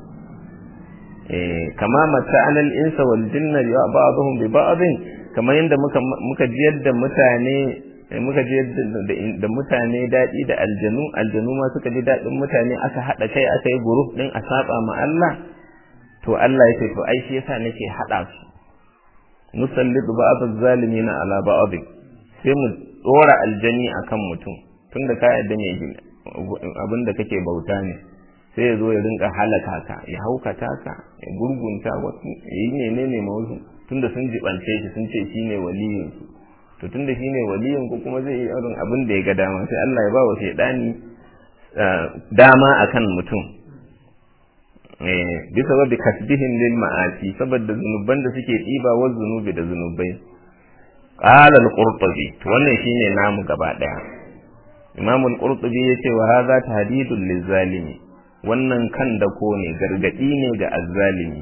eh kama mata anal insa wal jinna ya ba'dhum bi ba'dhin kamar yadda muka muka jiyar da mutane muka jiyar da mutane daɗi da aljanu aljanu ma suka ji daɗin mutane aka haɗa kai aka yi group ɗin a saba ma Allah to Allah ya ce to ai shi yasa nake haɗa su nusallitu ba'd az-zalimina ala ba'd sai mu dora aljani akan mutum tunda ka yadda mai abin da kake bauta ne sai ya zo ya rinka halaka ka ya haukata ka ya gurgunta wasu ya yi menene ma wasu tunda sun jibance shi sun ce shine waliyin su to tunda shine waliyin ku kuma zai yi irin abin da ya ga dama sai Allah ya ba wa shaidani dama akan mutum eh bisa wa bi kasbihim lil ma'asi saboda zunuban da suke diba wa zunubi da zunubai qala al-qurtubi to wannan shine namu gaba daya imam al-qurtubi yace wa hadha tahdidul lizalimi wannan kan da ko ne gargadi ne ga azzalimi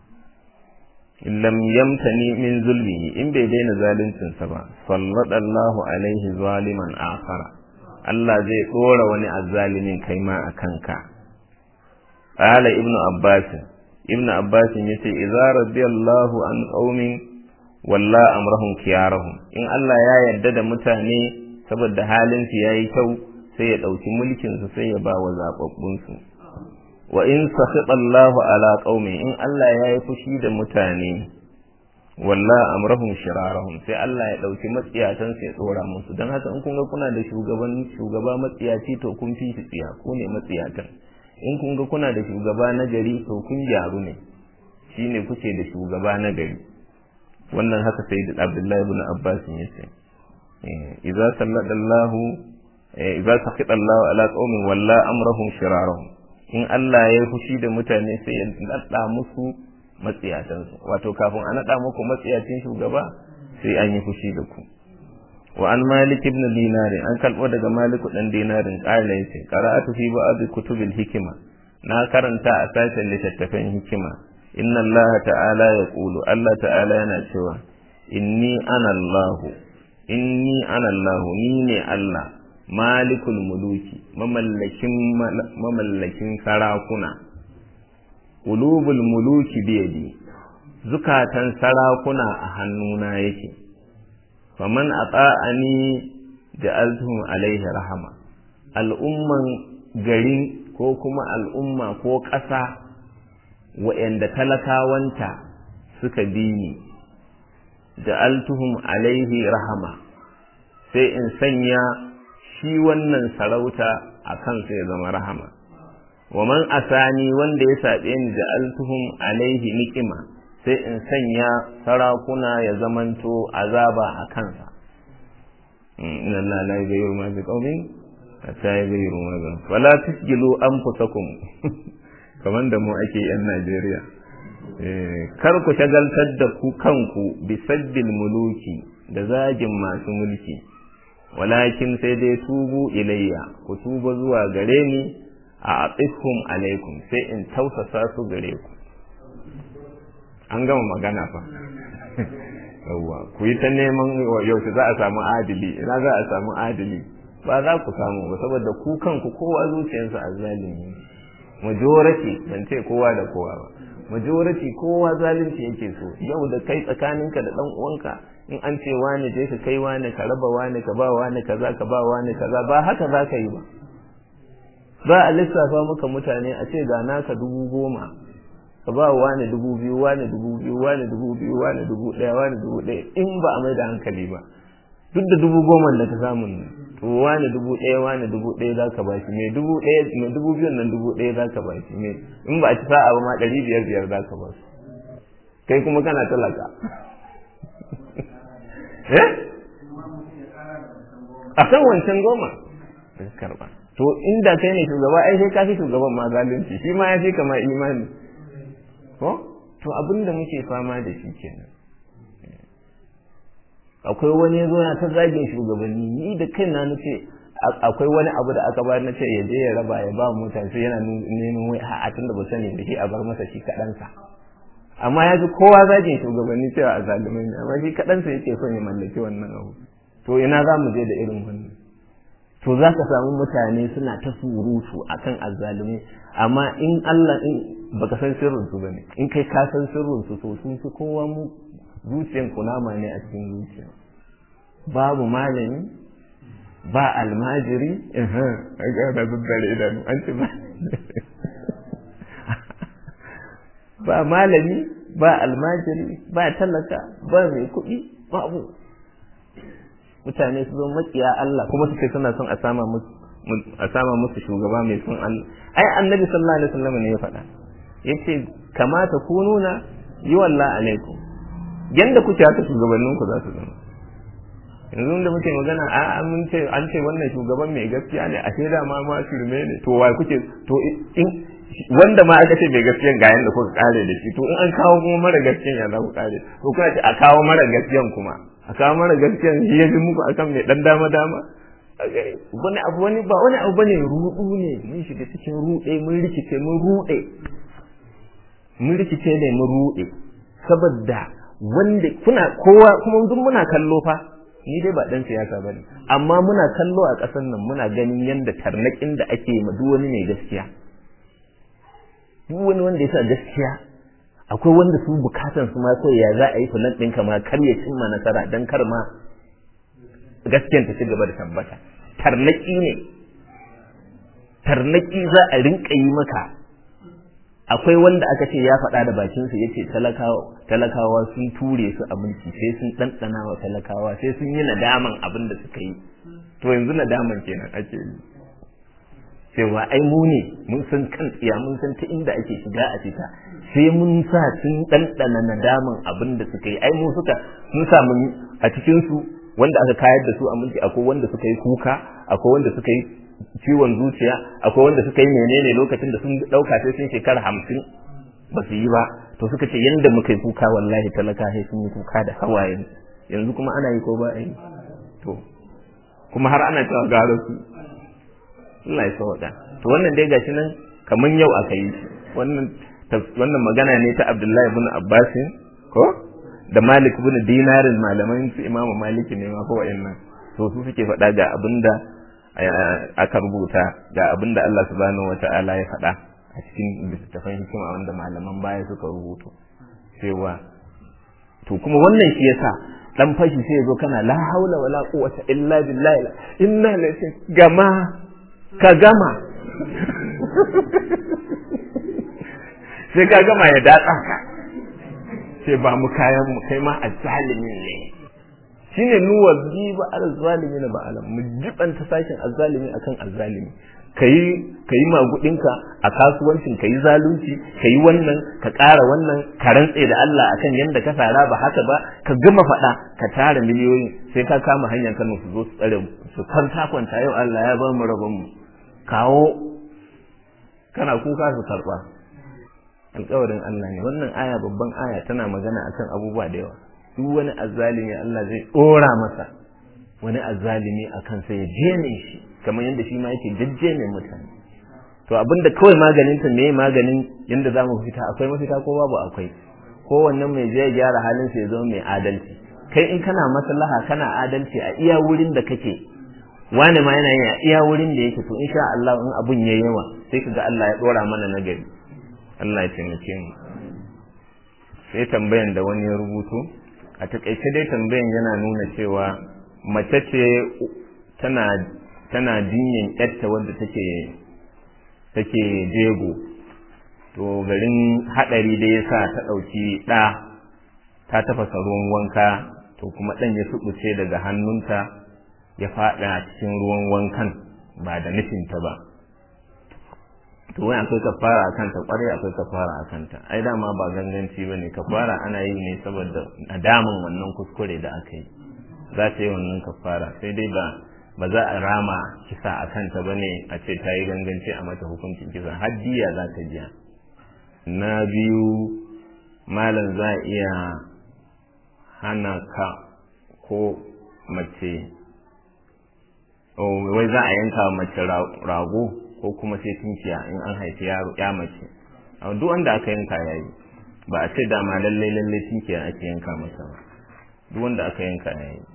lam yamtani min zulmihi in bai daina zaluncin sa ba sallallahu alaihi zaliman akhara Allah zai dora wani azzalimin kai ma akan ka qala ibnu abbas ibnu abbas yace idza radiyallahu an qaumin walla amrahum khiyarahum in Allah ya yarda da mutane saboda halin su yayi kyau sai ya dauki mulkin su sai ya ba wa zababbun su wa in sakhita Allahu ala qaumi in Allah ya yi fushi da mutane walla amrahum shirarahum sai Allah ya dauki matsiyatan sai ya tsora musu dan haka in kun ga kuna da shugaban shugaba matsiyaci to kun fi shi tsiya ko ne matsiyatan in kun ga kuna da shugaba na gari to kun gyaru ne shine kuke da shugaba na gari wannan haka sai da Abdullahi ibn Abbas ya ce idza sallallahu idza sakhita Allahu ala qaumin walla amrahum shirarahum in Allah ya fushi da mutane sai ya naɗa musu matsiyatansu wato kafin a naɗa muku matsiyacin shugaba sai an yi fushi da ku wa an malik ibn dinari an kalbo daga maliku dan dinarin qala yace qara'atu fi ba'd kutubil hikima na karanta a sashen littattafan hikima inna Allah ta'ala yaqulu Allah ta'ala yana cewa inni ana Allah inni ana Allah ni ne Allah malikul muluki mamallakin mamallakin sarakuna qulubul muluki biyadi zukatan sarakuna a hannuna yake faman ata'ani ja'altuhum alaihi rahama al'umman garin ko kuma al'umma ko ƙasa wa'anda talakawanta suka bi ni ja'altuhum alaihi rahama sai in sanya shi wannan sarauta a kansa ya zama rahama wa man asani wanda ya saɓe ni ja'altuhum alaihi niqima sai in sanya sarakuna ya zamanto azaba a kansa inna Allah la yughayyiru ma biqaumin hatta yughayyiru ma bi wala tusjilu anfusakum kaman da mu ake yan Najeriya kar ku shagaltar da ku kanku bi sabbil muluki da zagin masu mulki walakin sai dai tubu ilayya ku tuba zuwa gare ni a atsifhum alaikum sai in tausasa su gare ku an gama magana fa yawwa ku yi ta neman yaushe za a samu adili ina za a samu adili ba za ku samu ba saboda ku kanku kowa zuciyarsa a zalimi majority ban ce kowa da kowa ba majority kowa zalunci yake so yau da kai tsakaninka da dan uwanka in an ce wani je ka kai wani ka raba wani ka ba wani kaza ka ba wani kaza ba haka za ka yi ba za a lissafa maka mutane a ce ga naka dubu goma ka ba wani dubu biyu wani dubu biyu wani dubu biyu wani dubu ɗaya wani dubu ɗaya in ba a mai da hankali ba duk da dubu goma da ka samu ne to wani dubu ɗaya wani dubu ɗaya za ka ba shi mai dubu ɗaya mai dubu biyun nan dubu ɗaya za ka ba shi mai in ba a ci sa'a ba ma ɗari biyar biyar za ka ba su kai kuma kana talaka eh a kan wancan goma karba to inda kai ne shugaba ai sai ka fi shugaban ma zalunci shi ma ya fi kama imani ko to abin da muke fama da shi kenan akwai wani ya zo na ta zagin shugabanni ni da kai na nace akwai wani abu da aka bayar na ce ya je ya raba ya ba mutane sai yana neman wai a tun da ba sani da shi a bar masa shi kaɗansa amma ya ji kowa zagin shugabanni cewa a zalimai ne amma shi kaɗansa yake son ya mallaki wannan abu to ina za mu je da irin wannan to za ka samu mutane suna ta surutu akan azzalumai amma in Allah in baka san sirrin su bane in kai ka san sirrin su to sun fi kowa mu zuciyan kunama ne a cikin zuciya babu malami ba almajiri eh ga da zuddare idanu an ce ba ba malami ba almajiri ba talaka ba mai kuɗi babu mutane su zo makiya Allah kuma suke suna son a sama musu a sama musu shugaba mai son Allah ai annabi sallallahu alaihi wasallam ne ya faɗa yace kamata ku nuna yi wallah alaikum yanda kuke haka shugabannin ku za su zama yanzu da muke magana a mun ce an ce wannan shugaban mai gaskiya ne ashe da ma ma shirme ne to wai kuke to in wanda ma aka ce mai gaskiyan ga yanda kuka kare da shi to in an kawo kuma mara gaskiyan ya za ku kare to kuna ce a kawo mara gaskiyan kuma a kawo mara gaskiyan shi ya fi muku akan mai dan dama dama wani abu wani ba wani abu bane rudu ne mun shiga cikin rude mun rikice mun rude mun rikice ne mun rude saboda wanda kuna kowa kuma duk muna kallo fa ni dai ba dan siyasa bane amma muna kallo a ƙasar nan muna ganin yanda tarnakin da ake ma duk wani mai gaskiya duk wani wanda ya sa gaskiya akwai wanda su bukatan su ma kawai ya za a yi fulan ɗinka ma kar ya cimma nasara dan kar ma gaskiyan ta ci gaba da tabbata tarnaki ne tarnaki za a rinka yi maka akwai wanda aka ce ya faɗa da bakinsa ya ce talakawa sun ture su a mulki sai sun ɗanɗana wa talakawa sai sun yi nadaman abin da suka yi to yanzu nadaman kenan ake yi cewa ai mu ne mun san kan tsiya mun san ta inda ake shiga a fita sai mun sa sun ɗanɗana nadaman abin da suka yi ai mu suka mun sa mun a cikin su wanda aka kayar da su a mulki akwai wanda suka yi kuka akwai wanda suka yi ciwon zuciya akwai wanda suka yi menene lokacin da sun dauka sai sun shekara hamsin ba su yi ba to suka ce yanda muka yi kuka wallahi talaka sai sun yi kuka da hawaye yanzu kuma ana yi ko ba a yi to kuma har ana cewa gara su Allah ya sauka to wannan dai gashi nan kaman yau aka yi shi wannan wannan magana ne ta Abdullahi ibn Abbas ko da Malik ibn Dinarin malaman su Imam Malik ne ma ko wayannan to su suke faɗa ga abinda aka rubuta ga abinda Allah subhanahu wata'ala ya faɗa a cikin littattafan hikima wanda malaman baya suka rubuto cewa to kuma wannan shi yasa dan fashi sai yazo kana la haula wala quwwata illa billah inna lillahi gama ka gama sai ka gama ya datsa ka sai ba mu kayan mu kai ma azzalimin ne shine nuwa bi ba azzalimi na ba alam mu jibanta sashin azzalimi akan azzalimi kayi kayi magudinka a kasuwancin kayi zalunci kayi wannan ka ƙara wannan ka rantse da Allah akan yanda ka sara ba haka ba ka gama faɗa ka tara miliyoyin sai ka kama hanyar Kano su zo su tsare su kwanta kwanta yau Allah ya ba mu rabon mu kawo kana kuka su karɓa alƙawarin Allah ne wannan aya babban aya tana magana akan abubuwa da yawa duk wani azzalimi Allah zai ɗora masa wani azzalimi akan sai ya jene shi kamar yadda shi ma yake jajjene mutane to abinda kawai maganin ta me maganin yadda za mu fita akwai mafita ko babu akwai kowannen mai je gyara halin sa ya zama mai adalci kai in kana maslaha kana adalci a iya wurin da kake wani ma yana yin a iya wurin da yake to insha Allah in abun ya yawa sai kaga Allah ya dora mana nagari Allah ya taimake mu sai tambayan da wani ya rubuto a takaice dai tambayan yana nuna cewa mace ce tana tana jinyin yarta wadda take take jego to garin hadari da yasa ta dauki da ta tafasa ruwan wanka to kuma dan ya subuce daga hannunta ya fada cikin ruwan wankan ba da nufinta ba to wai akwai kafara akan ta kwarai akwai kafara akan ta ai dama ba ganganci bane kafara ana yi ne saboda nadamin wannan kuskure da aka yi za ta yi wannan kafara sai dai ba ba za a rama kisa a kanta ba ne a ce ta yi ganganci a mata hukuncin kisa haddiya za ta biya na biyu malam za a iya hana ka ko mace wai za a yanka mace rago ko kuma sai tunkiya in an haifi ya mace duk wanda aka yanka ya yi ba a ce dama lallai lallai tunkiya ake yanka masa ba duk wanda aka yanka ya yi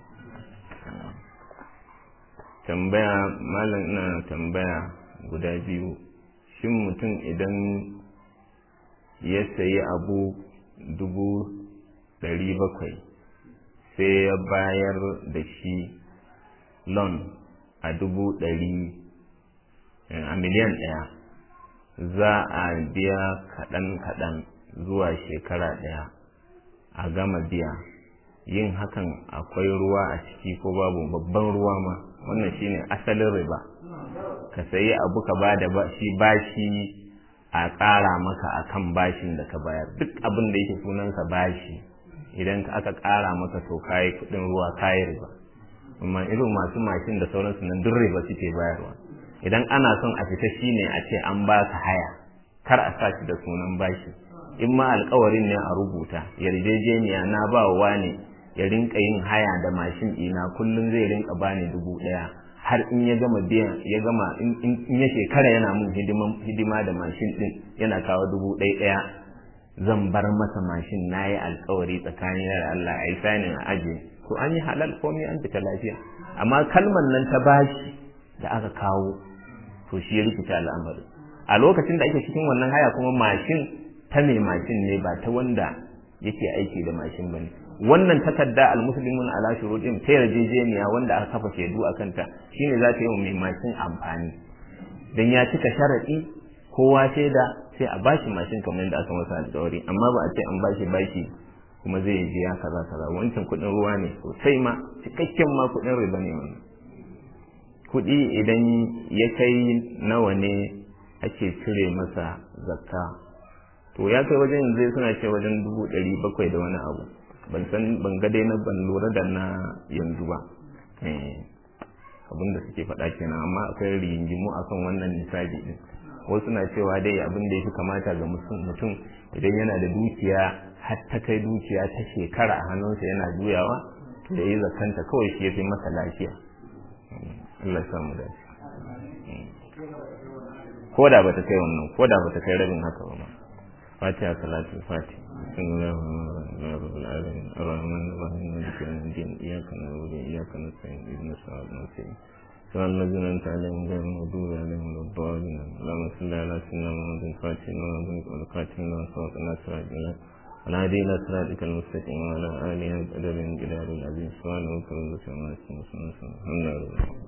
tambaya malam ina tambaya guda biyu shin mutum idan ya sayi abu dubu ɗari bakwai sai ya bayar da shi loan a dubu ɗari a miliyan ɗaya za a biya kaɗan-kaɗan zuwa shekara ɗaya a gama biya yin hakan akwai ruwa a ciki ko babu babban ruwa ma wannan shine asalin riba ka sayi abu ka ba da shi bashi a ƙara maka akan bashin da ka bayar duk abin da yake sunansa bashi idan aka ƙara maka to kayi kuɗin ruwa kayi riba amma irin masu mashin da sauransu nan duk riba suke bayarwa idan ana son a fita shine a ce an baka haya kar a sa shi da sunan bashi in ma alkawarin ne a rubuta yarjejeniya na ba wa ne ya rinka yin haya da mashin ɗina kullum zai rinka bani dubu ɗaya har in ya gama biyan ya gama in ya shekara yana mun hidima da mashin ɗin yana kawo dubu ɗaya ɗaya zan bar masa mashin na yi alkawari tsakanin da Allah a yi sanin a aje to an yi halal komai an fita lafiya amma kalmar nan ta bashi da aka kawo to shi ya rikita al'amari a lokacin da ake cikin wannan haya kuma mashin ta mai mashin ne ba ta wanda yake aiki da mashin ba ne wannan takarda almuslimun ala shuruɗin ta yarjejeniya wanda aka kafa shaidu a kanta shine za ta yi wa mai mashin amfani dan ya cika sharaɗi kowa shaida sai a bashi mashin kamar yadda aka masa alƙawari amma ba a ce an bashi bashi kuma zai biya kaza kaza wancan kuɗin ruwa ne sosai ma cikakken ma kuɗin riba ne wannan kuɗi idan ya kai nawa ne ake cire masa zakka to ya kai wajen yanzu suna ce wajen dubu ɗari bakwai da wani abu ban san ban ga dai na ban lura da na yanzu ba abin da suke faɗa kenan amma akwai rigingimu akan wannan nisabi din wasu na cewa dai abin da ya fi kamata ga mutum idan yana da dukiya har ta kai dukiya ta shekara a hannunsa yana juyawa to ya yi zakanta kawai shi ya fi masa lafiya Allah ya samu dace ko da bata kai wannan ko da bata kai rabin haka ba ma fatiha salatu fatiha bismillahir rahmanir rahim arrahmanir rahim maliki yawmiddin iyyaka na'budu wa iyyaka nasta'in ihdinas siratal mustaqim صراط الذين أنعمت عليهم غير المغضوب عليهم ولا الضالين اللهم صل على سيدنا محمد الفاتح لما أغلق والخاتم لما سبق الناصر الجلال والهادي إلى صراطك المستقيم وعلى آله قدر الجلال العظيم سبحانه وتعالى الحمد لله